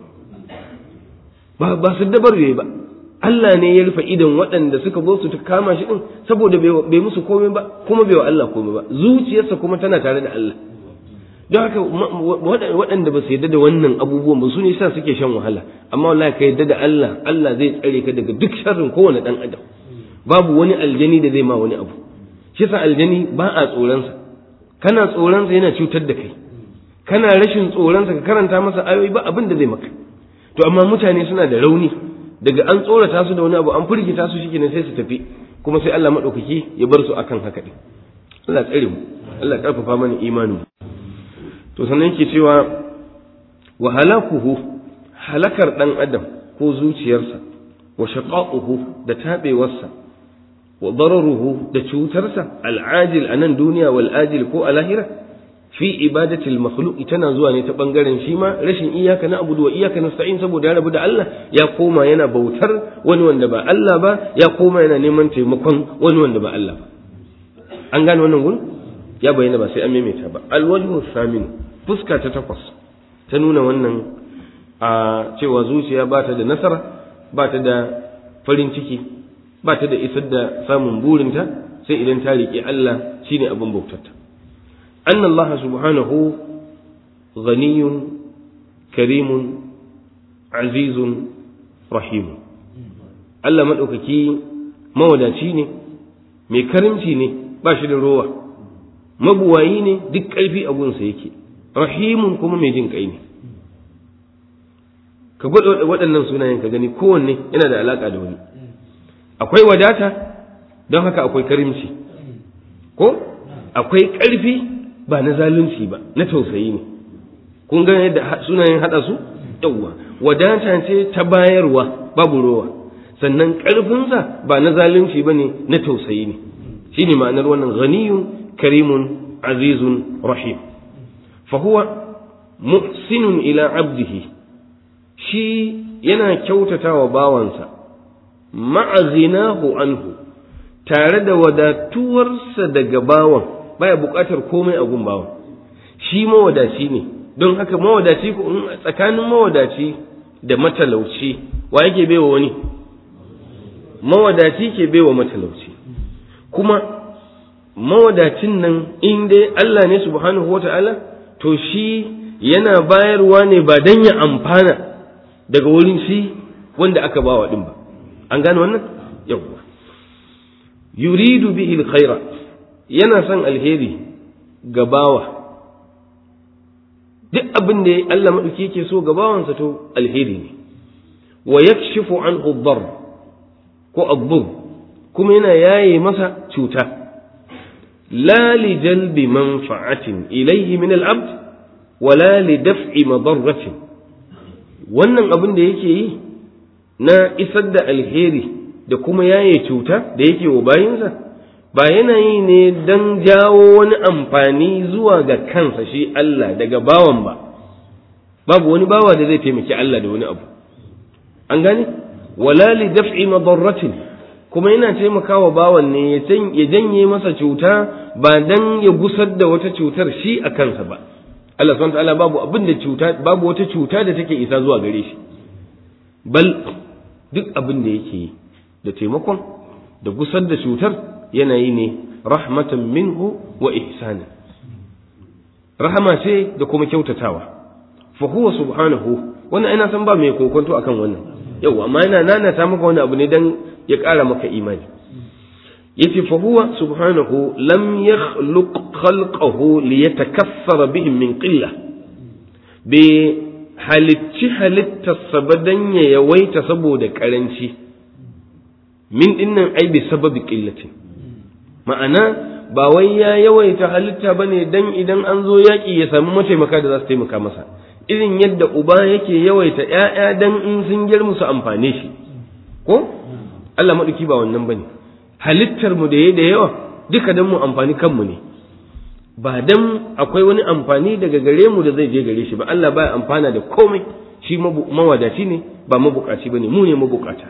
ba ba su dabar ba Allah ne ya rufe idan waɗanda suka zo su kama shi din saboda bai musu komai ba kuma bai wa Allah komai ba zuciyarsa kuma tana tare da Allah don haka waɗanda ba su yarda da wannan abubuwan ba su ne sa suke shan wahala amma wallahi ka yarda da Allah Allah zai tsare ka daga duk sharrin kowane ɗan adam babu wani aljani da zai ma wani abu shi sa aljani ba a tsoronsa kana tsoronsa yana cutar da kai kana rashin tsoronsa ka karanta masa ayoyi ba abin da zai maka to amma mutane suna da rauni daga an tsorata su da wani abu an firgita su shi sai su tafi kuma sai Allah maɗaukaki ya bar su akan haka ɗin Allah tsare mu Allah ƙarfafa mana imanin to sannan yake cewa wa halakuhu halakar ɗan adam ko zuciyarsa wa shaqaquhu da taɓewarsa wa dararuhu da cutarsa al'ajil a nan duniya wal ajil ko a lahira fi ibadatil makhluq tana zuwa ne ta bangaren shi ma rashin iyaka na abudu wa iyaka nasta'in saboda ya rabu da Allah ya koma yana bautar wani wanda ba Allah ba ya koma yana neman taimakon wani wanda ba Allah ba an gane wannan gun ya bayyana ba sai an maimaita ba alwajhu samin fuska ta takwas ta nuna wannan a cewa zuciya ba ta da nasara ba ta da farin ciki ba ta da isar da samun burinta sai idan ta riƙe Allah shine abin bautarta أن الله سبحانه غني كريم عزيز رحيم Allah maɗaukaki mawadaci ne mai karimci ne ba shi da rowa mabuwayi ne duk ƙarfi a gunsa yake rahimun kuma mai jin ƙai ne ka gwada waɗannan sunayen ka gani kowanne yana da alaƙa da wani akwai wadata don haka akwai karimci ko akwai ƙarfi ba na zalunci ba na tausayi ne kun ga yadda sunayen hada su yawwa wadata ce ta bayarwa babu rowa sannan ƙarfinsa ba na zalunci ba ne na tausayi ne shi ne ma'anar wannan ghaniyun karimun azizun rahim fahuwa muhsinun ila abdihi shi yana kyautata wa bawansa ma'azinahu anhu tare da wadatuwarsa daga bawan baya buƙatar komai a gun bawan shi mawadaci ne don haka mawadaci tsakanin mawadaci da matalauci wa yake baiwa wani mawadaci ke baiwa matalauci kuma mawadacin nan in dai Allah ne subhanahu wata'ala to shi yana bayarwa ne ba dan ya amfana daga wurin shi wanda aka bawa din ba an gane wannan yawwa yuridu bihi alkhaira yana son alheri ga bawa duk abin da Allah madauki yake so ga bawansa to alheri ne wa yakshifu anhu ad ko abbur kuma yana yaye masa cuta la li jalbi manfa'atin ilayhi min al-abd wala li daf'i madarratin wannan abin da yake yi na isar da alheri da kuma yaye cuta da yake wa bayinsa ba yana yi ne don jawo wani amfani zuwa ga kansa shi Allah daga bawan ba babu wani bawa da zai taimaki Allah da wani abu an gane wala li daf'i madarratin kuma yana taimakawa bawan ne ya janye masa cuta ba dan ya gusar da wata cutar shi a kansa ba Allah subhanahu ta'ala babu abin da cuta babu wata cuta da take isa zuwa gare shi bal duk abin da yake yi da taimakon da gusar da cutar yana yi ne rahmatan minhu wa ihsana rahama ce da kuma kyautatawa fa huwa subhanahu wannan ina san ba mai kokonto akan wannan yau amma yana nanata maka wani abu ne dan ya ƙara maka imani yace fa huwa subhanahu lam yakhluq khalqahu liyatakaffara bihim min qillah bi halicci halittarsa ba dan ya yawaita saboda karanci min dinnan ai bi sababi qillatin ma'ana ba wai ya yawaita halitta bane dan idan an zo yaki ya samu mataimaka da za su taimaka masa irin yadda uba yake yawaita ‘ya'ya dan in sun girma su amfane shi ko Allah maɗauki ba wannan bane halittar mu da ya da yawa duka dan mu amfani kanmu ne ba dan akwai wani amfani daga gare mu da zai je gare shi ba Allah baya amfana da komai shi mawadaci ne ba mabukaci bane mu ne mabukata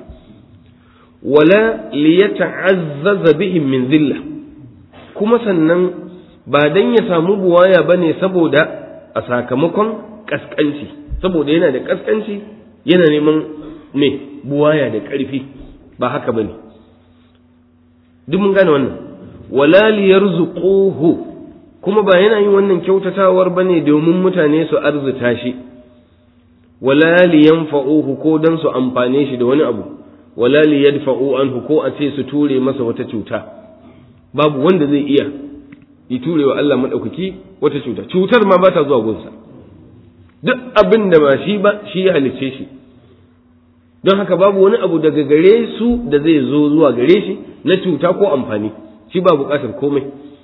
wala liyata'azzaza bihim min zilla kuma sannan ba dan ya samu buwaya bane saboda a sakamakon kaskanci saboda yana da kaskanci yana neman me buwaya da ƙarfi ba haka bane duk mun gane wannan wala liyarzuquhu kuma ba yana yin wannan kyautatawar bane domin mutane su arzuta shi wala liyanfa'uhu ko dan su amfane shi da wani abu wala liyadfa'u anhu ko a ce su ture masa wata cuta babu wanda zai iya yi turewa Allah madaukaki wata cuta cutar ma ba ta zuwa gunsa duk abin da ba shi ba shi ya halicce shi don haka babu wani abu daga gare su da zai zo zuwa gare shi na cuta ko amfani shi ba buƙatar komai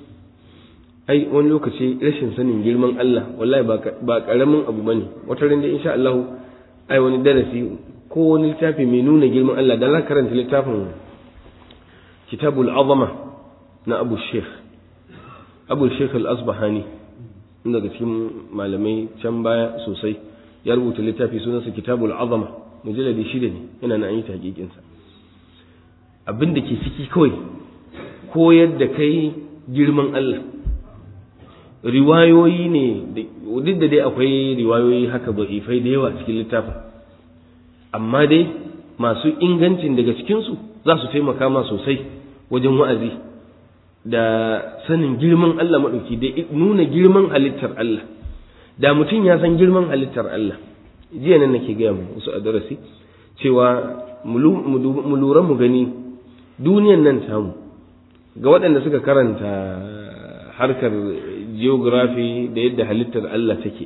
ai wani lokaci rashin sanin girman Allah wallahi ba ƙaramin abu bane wata ran da insha Allah ai wani darasi ko wani littafi mai nuna girman Allah da za karanta littafin kitabul azama na Abu Sheikh Abu Sheikh al-Asbahani daga cikin malamai can baya sosai ya rubuta littafi sunansa kitabul azama mujalladi shida ne yana na yi tahqiqinsa abin da ke ciki kawai koyar da kai girman Allah riwayoyi ne duk da dai akwai riwayoyi haka ifai da yawa cikin littafin amma dai masu ingancin daga cikinsu za su taimaka ma sosai wajen wa'azi da sanin girman Allah maɗauki da nuna girman halittar Allah da mutum ya san girman halittar Allah jiya nan nake gaya mu wasu a darasi cewa mu lura mu gani duniyan nan tamu ga waɗanda suka karanta harkar geography da yadda halittar Allah take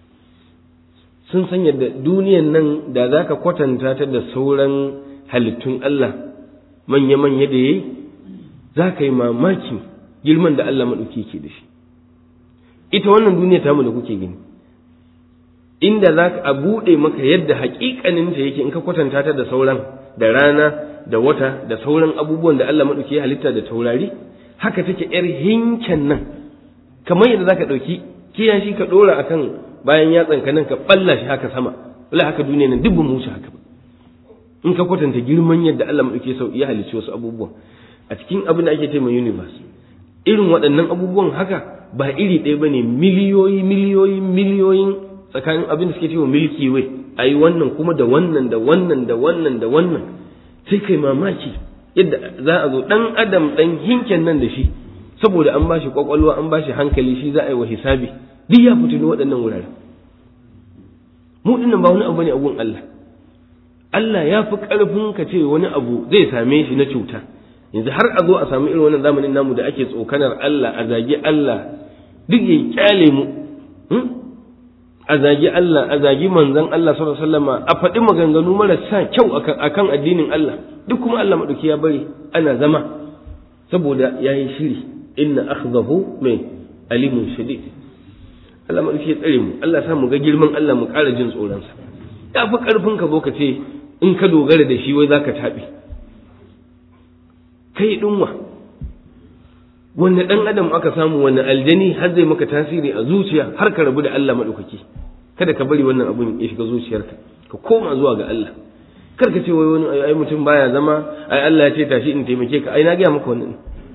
sun san yadda duniyan nan da za ka kwatanta ta da sauran halittun Allah manya-manya da ya yi za ka yi mamaki girman da Allah maɗauki ke da shi ita wannan duniya tamu da kuke gani inda za ka buɗe maka yadda haƙiƙaninta yake in ka kwatanta ta da sauran da rana da wata da sauran abubuwan da Allah maɗauki ya halitta da taurari haka take ‘yar hinken nan kamar yadda za ka ɗauki kiyashi ka ɗora a kan bayan yatsanka nan ka ɓalla shi haka sama wala haka duniya nan duk mu wuce haka in ka kwatanta girman yadda Allah maɗauki sau ya halicci wasu abubuwan a cikin abin da ake ce mai universe irin waɗannan abubuwan haka ba iri ɗaya ba ne miliyoyi miliyoyi miliyoyin tsakanin abin da suke cewa milki way a yi wannan kuma da wannan da wannan da wannan da wannan sai kai mamaki yadda za a zo ɗan adam ɗan hinken nan da shi saboda an bashi kwakwalwa an bashi hankali shi za a yi wa hisabi duk ya fito waɗannan wuraren mu dinnan ba wani abu ne abun Allah Allah ya fi ƙarfin ka ce wani abu zai same shi na cuta yanzu har a zo a samu irin wannan zamanin namu da ake tsokanar Allah a zagi Allah duk ya kyale mu a zagi Allah a zagi manzon Allah sallallahu alaihi wasallam a faɗi maganganu marasa kyau akan addinin Allah duk kuma Allah madauki ya bari ana zama saboda yayi shiri inna akhdahu mai alimun shadid Allah madauki ya tsare mu Allah sa mu ga girman Allah mu ƙara jin tsoron sa ya fi karfin ka zo ka ce in ka dogara da shi wai zaka taɓe kai dinwa wanne dan adam aka samu wanne aljani har zai maka tasiri a zuciya har ka rabu da Allah madaukaki kada ka bari wannan abun ya shiga zuciyarka ka koma zuwa ga Allah kar ka ce wai wani ai mutum baya zama ai Allah ya ce tashi in taimake ka ai na ga maka wannan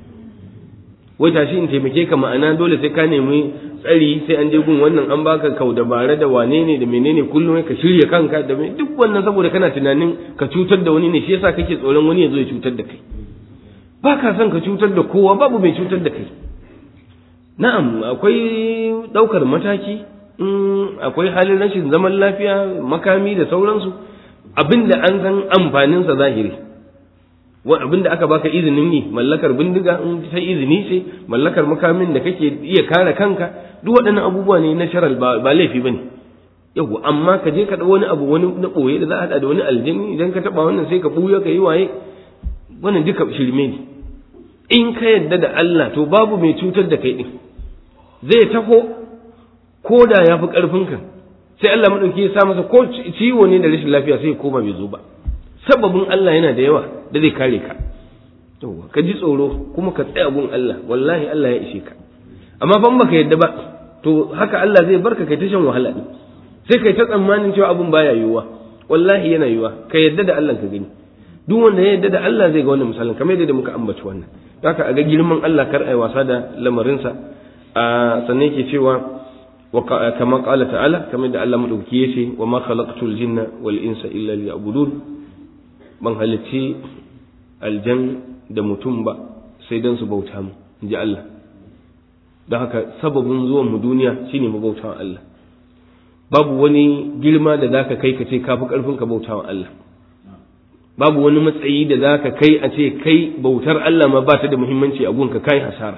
wai tashi in taimake ka ma'ana dole sai ka nemi tsari sai an je gun wannan an baka kau dabara da wane ne da menene kullum ka shirya kanka da duk wannan saboda kana tunanin ka cutar da wani ne shi yasa kake tsoron wani ya zo ya cutar da kai ba ka son ka cutar da kowa babu mai cutar da kai na'am akwai ɗaukar mataki akwai halin rashin zaman lafiya makami da sauransu abinda an san amfaninsa zahiri abinda aka baka izinin yi mallakar bindiga in ta izini ce mallakar makamin da kake iya kare kanka duk waɗannan abubuwa ne na sharal ba laifi bane yau amma ka je ka wani abu wani na ɓoye da za a haɗa da wani aljani idan ka taɓa wannan sai ka ɓuya ka yi waye wannan duka shirme ne in ka yadda da Allah to babu mai cutar da kai din zai taho ko da ya fi ƙarfinka sai Allah maɗauki ya sa masa ko ciwo ne da rashin lafiya sai ya koma bai zo ba sababin Allah yana da yawa da zai kare ka yawwa ka ji tsoro kuma ka tsaya gun Allah wallahi Allah ya ishe ka amma ban baka yadda ba to haka Allah zai barka kai ta shan wahala din sai kai ta tsammanin cewa abun baya yiwuwa wallahi yana yiwuwa ka yadda da Allah ka gani duk wanda ya yadda da Allah zai ga wannan misalin kamar yadda muka ambaci wannan haka a ga girman Allah kar ai wasa da lamarinsa a sannan yake cewa kama qala ta'ala kamar da Allah madauki yace wa ma khalaqtul jinna wal insa illa liya'budun ban halicci aljan da mutum ba sai dan su bauta mu inji Allah don haka sababin zuwan mu duniya shine mu bauta Allah babu wani girma da zaka kai ka ce kafi karfin ka bauta wa Allah babu wani matsayi da za ka kai a ce kai bautar Allah ma ba ta da muhimmanci a gunka kai hasara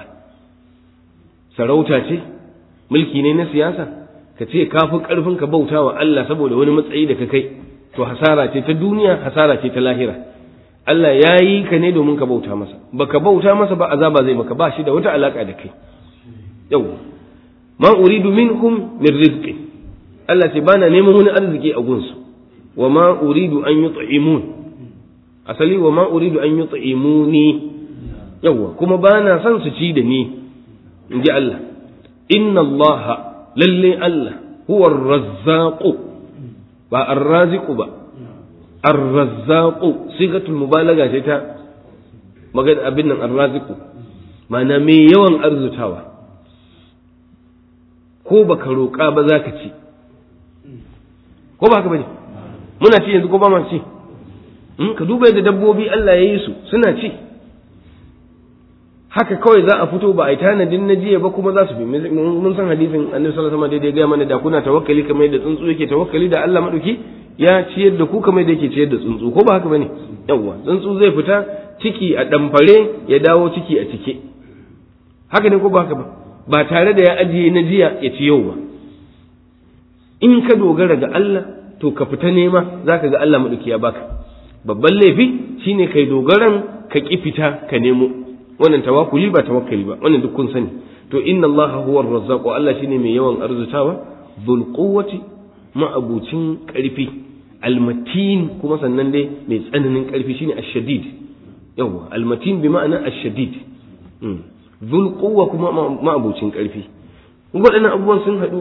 sarauta ce mulki ne na siyasa ka ce ka fi ƙarfin ka bauta wa Allah saboda wani matsayi da ka kai to hasara ce ta duniya hasara ce ta lahira Allah ya yi ka ne domin ka bauta masa baka bauta masa ba azaba zai maka ba shi da wata alaka da kai yau ma uridu minhum min rizqi Allah ce bana neman wani arziki a gunsu wa ma uridu an yut'imun asali wa ma uridu an yut'imuni yawa kuma ba na son su ci da ni in ji Allah inna Allah lalle Allah huwa ar-razzaq ba ar-raziq ba ar-razzaq sigatul mubalaga ce ta magana abin nan ar-raziq ma'ana mai yawan arzutawa ko baka roƙa ba za ka ci ko ba haka bane muna ci yanzu ko ba ma ci in ka duba yadda dabbobi Allah ya yi su suna ci haka kawai za a fito ba a yi tanadin na jiya ba kuma za su bi mun san hadisin annabi sallallahu alaihi wasallam daidai ga mana da kuna tawakkali kamar yadda tsuntsu yake tawakkali da Allah madauki ya ciyar da ku kamar yadda yake ciyar da tsuntsu ko ba haka bane yawa tsuntsu zai fita ciki a damfare ya dawo ciki a cike haka ne ko ba haka ba ba tare da ya ajiye na jiya ya ci yau ba in ka dogara ga Allah to ka fita nema zaka ga Allah madauki ya baka babban laifi shine kai dogaran ka ki fita ka nemo wannan tawakkuli ba tawakkali ba wannan duk kun sani to inna Allah huwa ar-razzaq Allah shine mai yawan arzutawa dhul quwwati ma'abucin ƙarfi almatin kuma sannan dai mai tsananin ƙarfi shine ashadid yawa almatin bi ma'ana ashadid zul quwwa kuma ma'abucin ƙarfi waɗannan abubuwan sun haɗu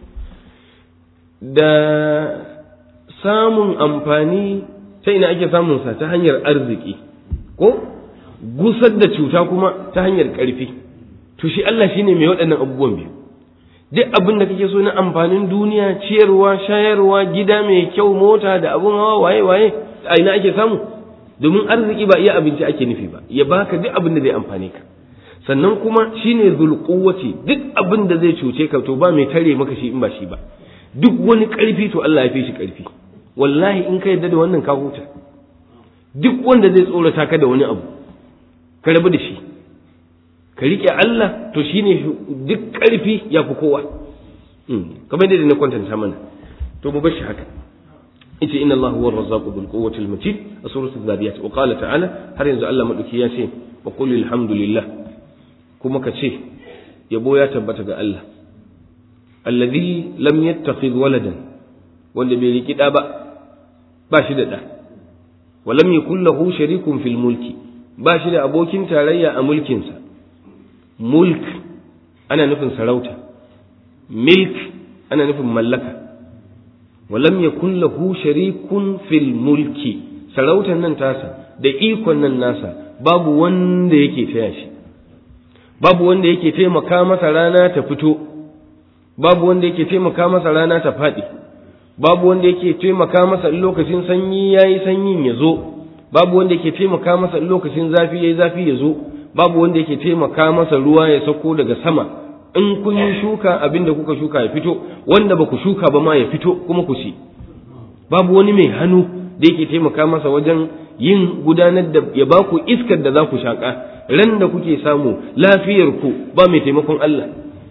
da samun amfani ta ina ake samun sa ta hanyar arziki ko gusar da cuta kuma ta hanyar ƙarfi to shi Allah shine mai waɗannan abubuwan biyu duk abin da kake so na amfanin duniya ciyarwa shayarwa gida mai kyau mota da abun hawa waye waye a ina ake samu domin arziki ba iya abinci ake nufi ba ya baka duk abin da zai amfane ka sannan kuma shine zulquwati duk abin da zai cuce ka to ba mai tare maka shi in ba shi ba duk wani ƙarfi to Allah ya fi shi ƙarfi wallahi in ka yarda da wannan ka huta duk wanda zai tsorata ka da wani abu ka rabu da shi ka riƙe Allah to shine duk ƙarfi ya fi kowa kamar yadda na kwantanta mana to mu bar shi haka ita inna Allah huwa ar-razzaqu bil quwwati al-matin a suratul zariyat wa qala ta'ala har yanzu Allah madauki ya ce wa qul alhamdulillah kuma ka ce yabo ya tabbata ga Allah alladhi lam yattakhidh waladan wanda bai riki da ba ba shi da da wa lam yakul lahu sharikun fil mulki ba shi da abokin tarayya a mulkinsa mulk ana nufin sarauta milk ana nufin mallaka walam yakun lahu sharikun fil mulki sarautar nan tasa da ikon nan nasa babu wanda yake taya shi babu wanda yake taimaka masa rana ta fito babu wanda yake taimaka masa rana ta faɗi babu wanda yake taimaka masa lokacin sanyi yayi sanyin ya zo babu wanda yake taimaka masa lokacin zafi yayi zafi ya zo babu wanda yake taimaka masa ruwa ya sauko daga sama in kun yi shuka abin da kuka shuka ya fito wanda ba ku shuka ba ma ya fito kuma ku ci babu wani mai hannu da yake taimaka masa wajen yin gudanar da ya ba ku iskar da za ku shaƙa ran da kuke samu lafiyar ku ba mai taimakon Allah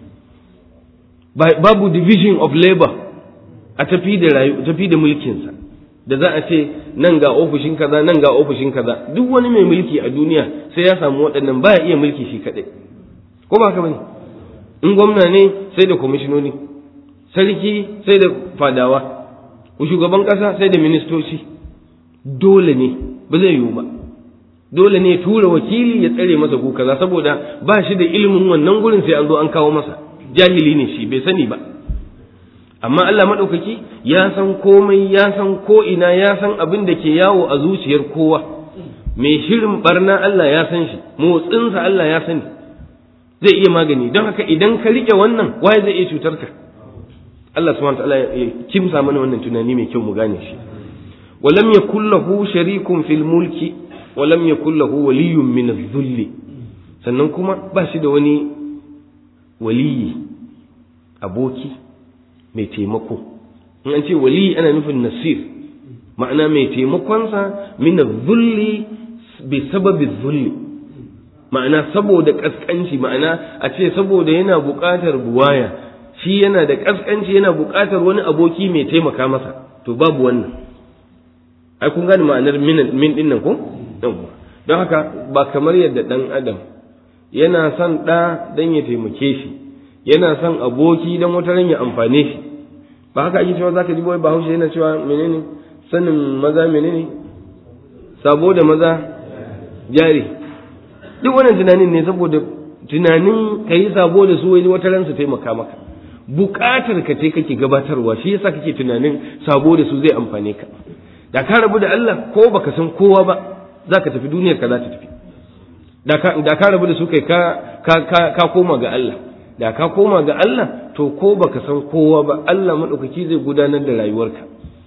babu division of labor a tafi da rayu tafi da mulkinsa da za a ce nan ga ofishin kaza nan ga ofishin kaza duk wani mai mulki a duniya sai ya samu waɗannan baya iya mulki shi kaɗai ko ba haka bane in gwamna ne sai da kwamishinoni sarki sai da fadawa shugaban ƙasa sai da ministoci dole ne ba zai yiwu ba dole ne tura wakili ya tsare masa ko kaza saboda ba shi da ilimin wannan gurin sai an zo an kawo masa jahili ne shi bai sani ba amma Allah maɗaukaki ya san komai ya san ko'ina ya san abin da ke yawo a zuciyar kowa mai shirin barna Allah ya san shi motsinsa Allah ya sani zai iya magani don haka idan ka riƙe wannan waye zai iya cutar ka Allah subhanahu wa ta'ala ya kimsa mana wannan tunani mai kyau mu gane shi walam yakul lahu sharikun fil mulki walam yakul lahu waliyyun min adh-dhulli sannan kuma ba shi da wani waliyi aboki mai taimako in an ce wali ana nufin nasir ma'ana mai taimakonsa min zulli bi sababi zulli ma'ana saboda kaskanci ma'ana a ce saboda yana buƙatar buwaya shi yana da kaskanci yana buƙatar wani aboki mai taimaka masa to babu wannan ai kun gane ma'anar min din nan ko don haka ba kamar yadda dan adam yana son ɗa don ya taimake shi yana son aboki don wata ran ya amfane shi ba haka ake cewa zaka ji boye bahaushe yana cewa menene sanin maza menene sabo da maza jari duk wannan tunanin ne saboda tunanin ka yi sabo da su wani wata ran su taimaka maka bukatar ka ce kake gabatarwa shi yasa kake tunanin sabo da su zai amfane ka da ka rabu da Allah ko baka san kowa ba zaka tafi duniyar ka za ta tafi da ka rabu da su kai ka koma ga Allah da ka koma ga Allah to ko baka san kowa ba Allah maɗaukaki zai gudanar da rayuwarka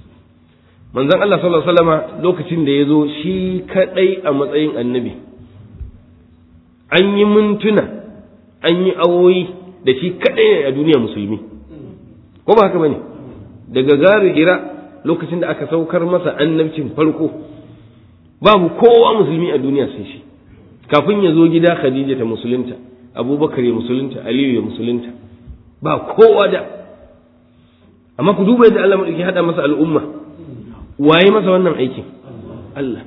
manzon Allah sallallahu alaihi wasallama lokacin da ya zo shi kadai a matsayin annabi an yi mintuna an yi awoyi da shi kadai ne a duniya musulmi ko ba haka bane daga gari hira lokacin da aka saukar masa annabcin farko babu kowa musulmi a duniya sai shi kafin ya zo gida khadija ta musulunta abubakar ya musulunta aliyu ya musulunta ba kowa da amma ku duba yadda Allah madauki hada masa al'umma waye masa wannan aikin Allah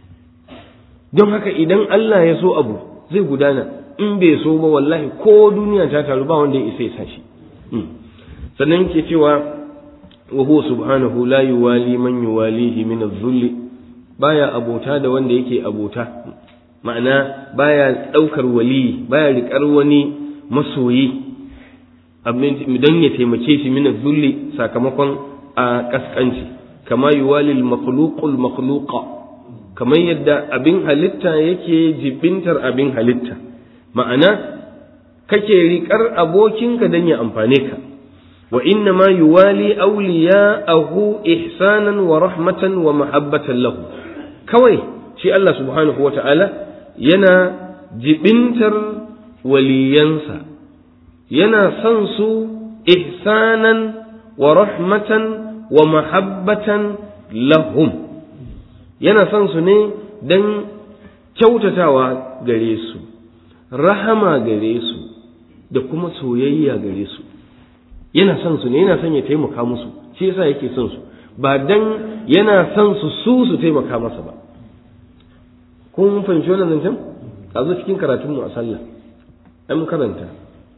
don haka idan Allah ya so abu zai gudana in bai so ba wallahi ko duniya ta taru ba wanda ya isa ya sashi sannan ke cewa wa huwa subhanahu la yuwali man yuwalihi min adh-dhulli baya abota da wanda yake abota ma'ana baya daukar wali baya riƙar wani masoyi don ya taimake shi min adh-dhulli sakamakon a kaskanci kama yuwali al-makhluqul makhluqa kamar yadda abin halitta yake jibintar abin halitta ma'ana kake riƙar abokinka don ya amfane ka wa inna ma yuwali awliya'ahu ihsanan wa rahmatan wa mahabbatan lahu kawai shi Allah subhanahu wa ta'ala yana jibintar waliyansa yana son su ihsanan wa rahmatan wa mahabbatan lahum yana son su ne don kyautatawa gare su rahama gare su da kuma soyayya gare su yana son su ne yana son ya taimaka musu shi yasa yake son su ba dan yana son su su su taimaka masa ba kun fahimci wannan zancen a zo cikin karatun mu a sallah an karanta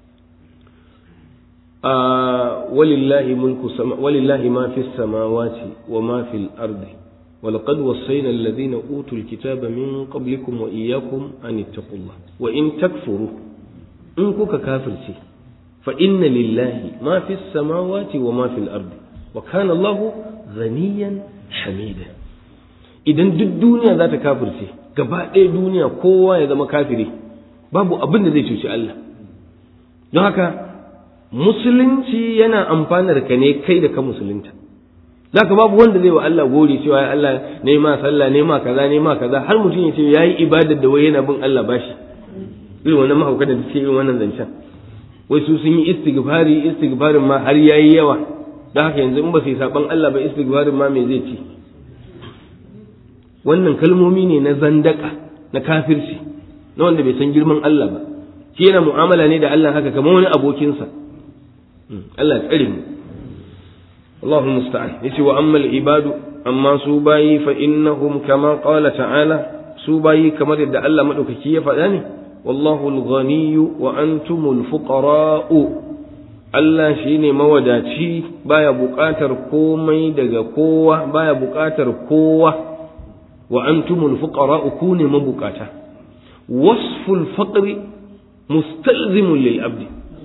a walillahi mulku sama walillahi ma fi samawati wa ma fil ardi ولقد وصينا الذين أوتوا الكتاب من قبلكم وإياكم أن اتقوا الله وإن تكفروا إن كوكا كافر شيء فإن لله ما في السماوات وما في الأرض وكان الله غنيا حميدا idan duk duniya za ta kafirce gaba ɗaya duniya kowa ya zama kafiri babu abin da zai cuci Allah don haka musulunci yana amfanar ka ne kai da ka musulunta za ka babu wanda zai wa Allah gori cewa ya Allah ne ma sallah ne ma kaza ne ma kaza har mutum ya ce ya yi ibadar da wai yana bin Allah bashi irin wannan mahauka da suke irin wannan zancen wai su sun yi istighfari istighfarin ma har yayi yawa don haka yanzu in ba su yi saban Allah ba istighfarin ma me zai ci wannan kalmomi ne na zandaka na kafirci na wanda bai san girman Allah ba shi yana mu'amala ne da Allah haka kamar wani abokinsa Allah ya tsare mu الله المستعان يسي وأما العباد أما سوباي فإنهم كما قال تعالى سوباي كما يدعى الله مدوكي فداني والله الغني وأنتم الفقراء Allah shi ne mawadaci baya buƙatar komai daga kowa baya buƙatar kowa wa antumul fuqara ku ne mabukata wasful faqri mustalzimun lil abdi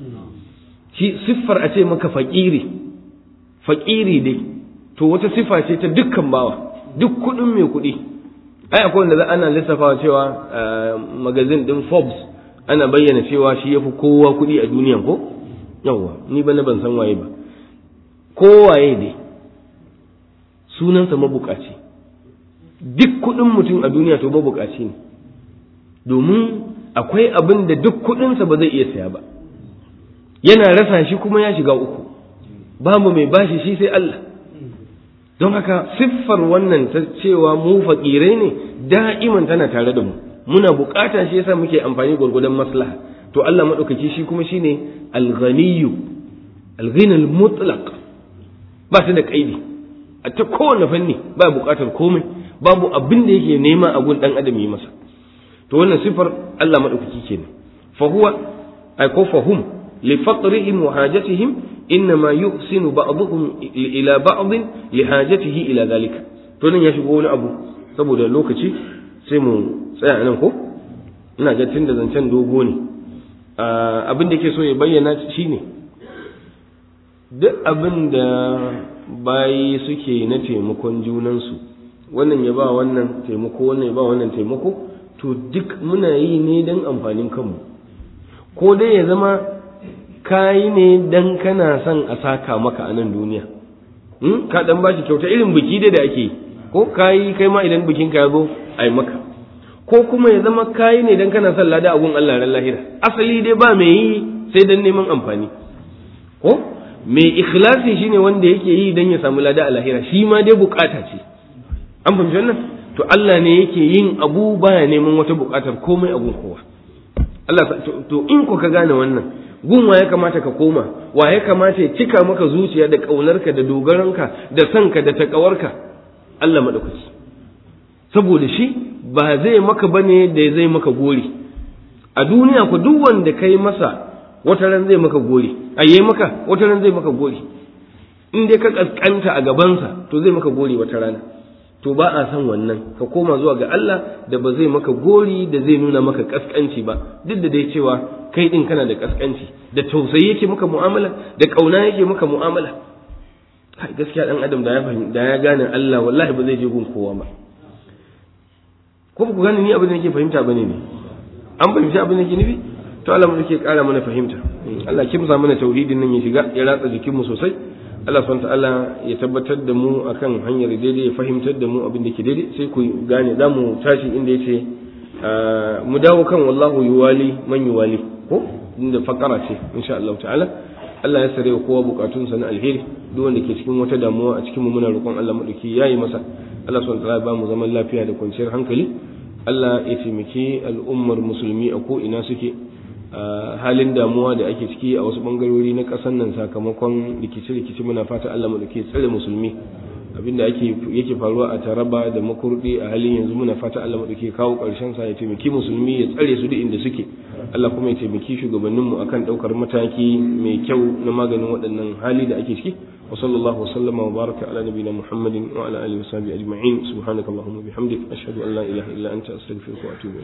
shi siffar a ce maka faƙiri faƙiri dai to wata sifa ce ta dukkan bawa duk kuɗin mai kuɗi ai akwai wanda ana lissafawa cewa magazin ɗin Forbes ana bayyana cewa shi yafi kowa kuɗi a duniya ko yawwa ni ba na ban san waye ba kowaye dai sunansa mabukaci duk kuɗin mutum a duniya to mabukaci ne domin akwai abin da duk kuɗinsa ba zai iya saya ba yana rasa shi kuma ya shiga uku babu mai bashi shi sai Allah don haka siffar wannan ta cewa mu faƙirai ne da'iman tana tare da mu muna bukata shi yasa muke amfani gwargwadon maslaha to Allah maɗaukaki shi kuma shine al-ghaniyyu al-ghina al-mutlaq ba ta da kaidi a ta kowane fanni ba bukatar komai babu abin da yake nema a gun dan adam yi masa to wannan siffar Allah maɗaukaki kenan fa huwa ay ko fahum li faqrihim wa hajatihim إنما يحسن بعضهم إلى بعض لحاجته إلى ذلك to nan ya shigo wani abu saboda lokaci sai mu tsaya nan ko ina ga tunda zancen dogo ne abin da ke so ya bayyana shine duk abin da bayi suke na taimakon junansu wannan ya ba wannan taimako wannan ya ba wannan taimako to duk muna yi ne don amfanin kanmu ko dai ya zama kayi ne dan kana son a saka maka a nan duniya ka dan bashi kyauta irin biki dai da ake ko kayi kai ma idan bikin ka ya zo ai maka ko kuma ya zama kayi ne dan kana son lada a gun Allah ran lahira asali dai ba mai yi sai dan neman amfani ko mai ikhlasi shine wanda yake yi dan ya samu lada a lahira shi ma dai bukata ce an fahimci wannan to Allah ne yake yin abu baya neman wata bukatar komai a gun kowa Allah to in ko ka gane wannan gun wa ya kamata ka koma wa ya kamata ya cika maka zuciya da ƙaunarka da dogaranka da sanka da taƙawarka Allah maɗaukaki saboda shi ba zai maka bane da zai maka gori a duniya ku duk wanda kai masa wata ran zai maka gori a yi maka wata ran zai maka gori in dai ka kaskanta a gabansa to zai maka gori wata rana to ba a san wannan ka koma zuwa ga Allah da ba zai maka gori da zai nuna maka kaskanci ba duk da dai cewa kai din kana da kaskanci da tausayi yake maka mu'amala da kauna yake maka mu'amala kai gaskiya dan adam da ya fahimta da ya gane Allah wallahi ba zai je gun kowa ba ko ku gane ni abin da nake fahimta bane ne an fahimci abin da nake nufi to Allah mu yake kara mana fahimta Allah kimsa mana tauhidin nan ya shiga ya ratsa jikinmu sosai Allah subhanahu ta'ala ya tabbatar da mu akan hanyar daidai ya fahimtar da mu abin da ke daidai sai ku gane za mu tashi inda yace mu dawo kan wallahu yuwali man yuwali ko inda fakara ce insha Allah ta'ala Allah ya sare kowa bukatunsa na alheri duk wanda ke cikin wata damuwa a cikin mu muna roƙon Allah madauki yayi masa Allah subhanahu ta'ala ba mu zaman lafiya da kwanciyar hankali Allah ya taimaki al'ummar musulmi a ko ina suke halin damuwa da ake ciki a wasu bangarori na ƙasar nan sakamakon rikice-rikice muna fata Allah mu dake tsare musulmi abinda ake yake faruwa a Taraba da Makurdi a halin yanzu muna fata Allah mu dake kawo ƙarshen sa ya taimaki musulmi ya tsare su duk inda suke Allah kuma ya taimaki shugabannin mu akan daukar mataki mai kyau na maganin waɗannan hali da ake ciki wa sallallahu wa sallama wa baraka ala nabiyina Muhammadin wa ala alihi wa sahbihi ajma'in subhanakallahumma bihamdik ashhadu an la ilaha illa anta astaghfiruka wa atubu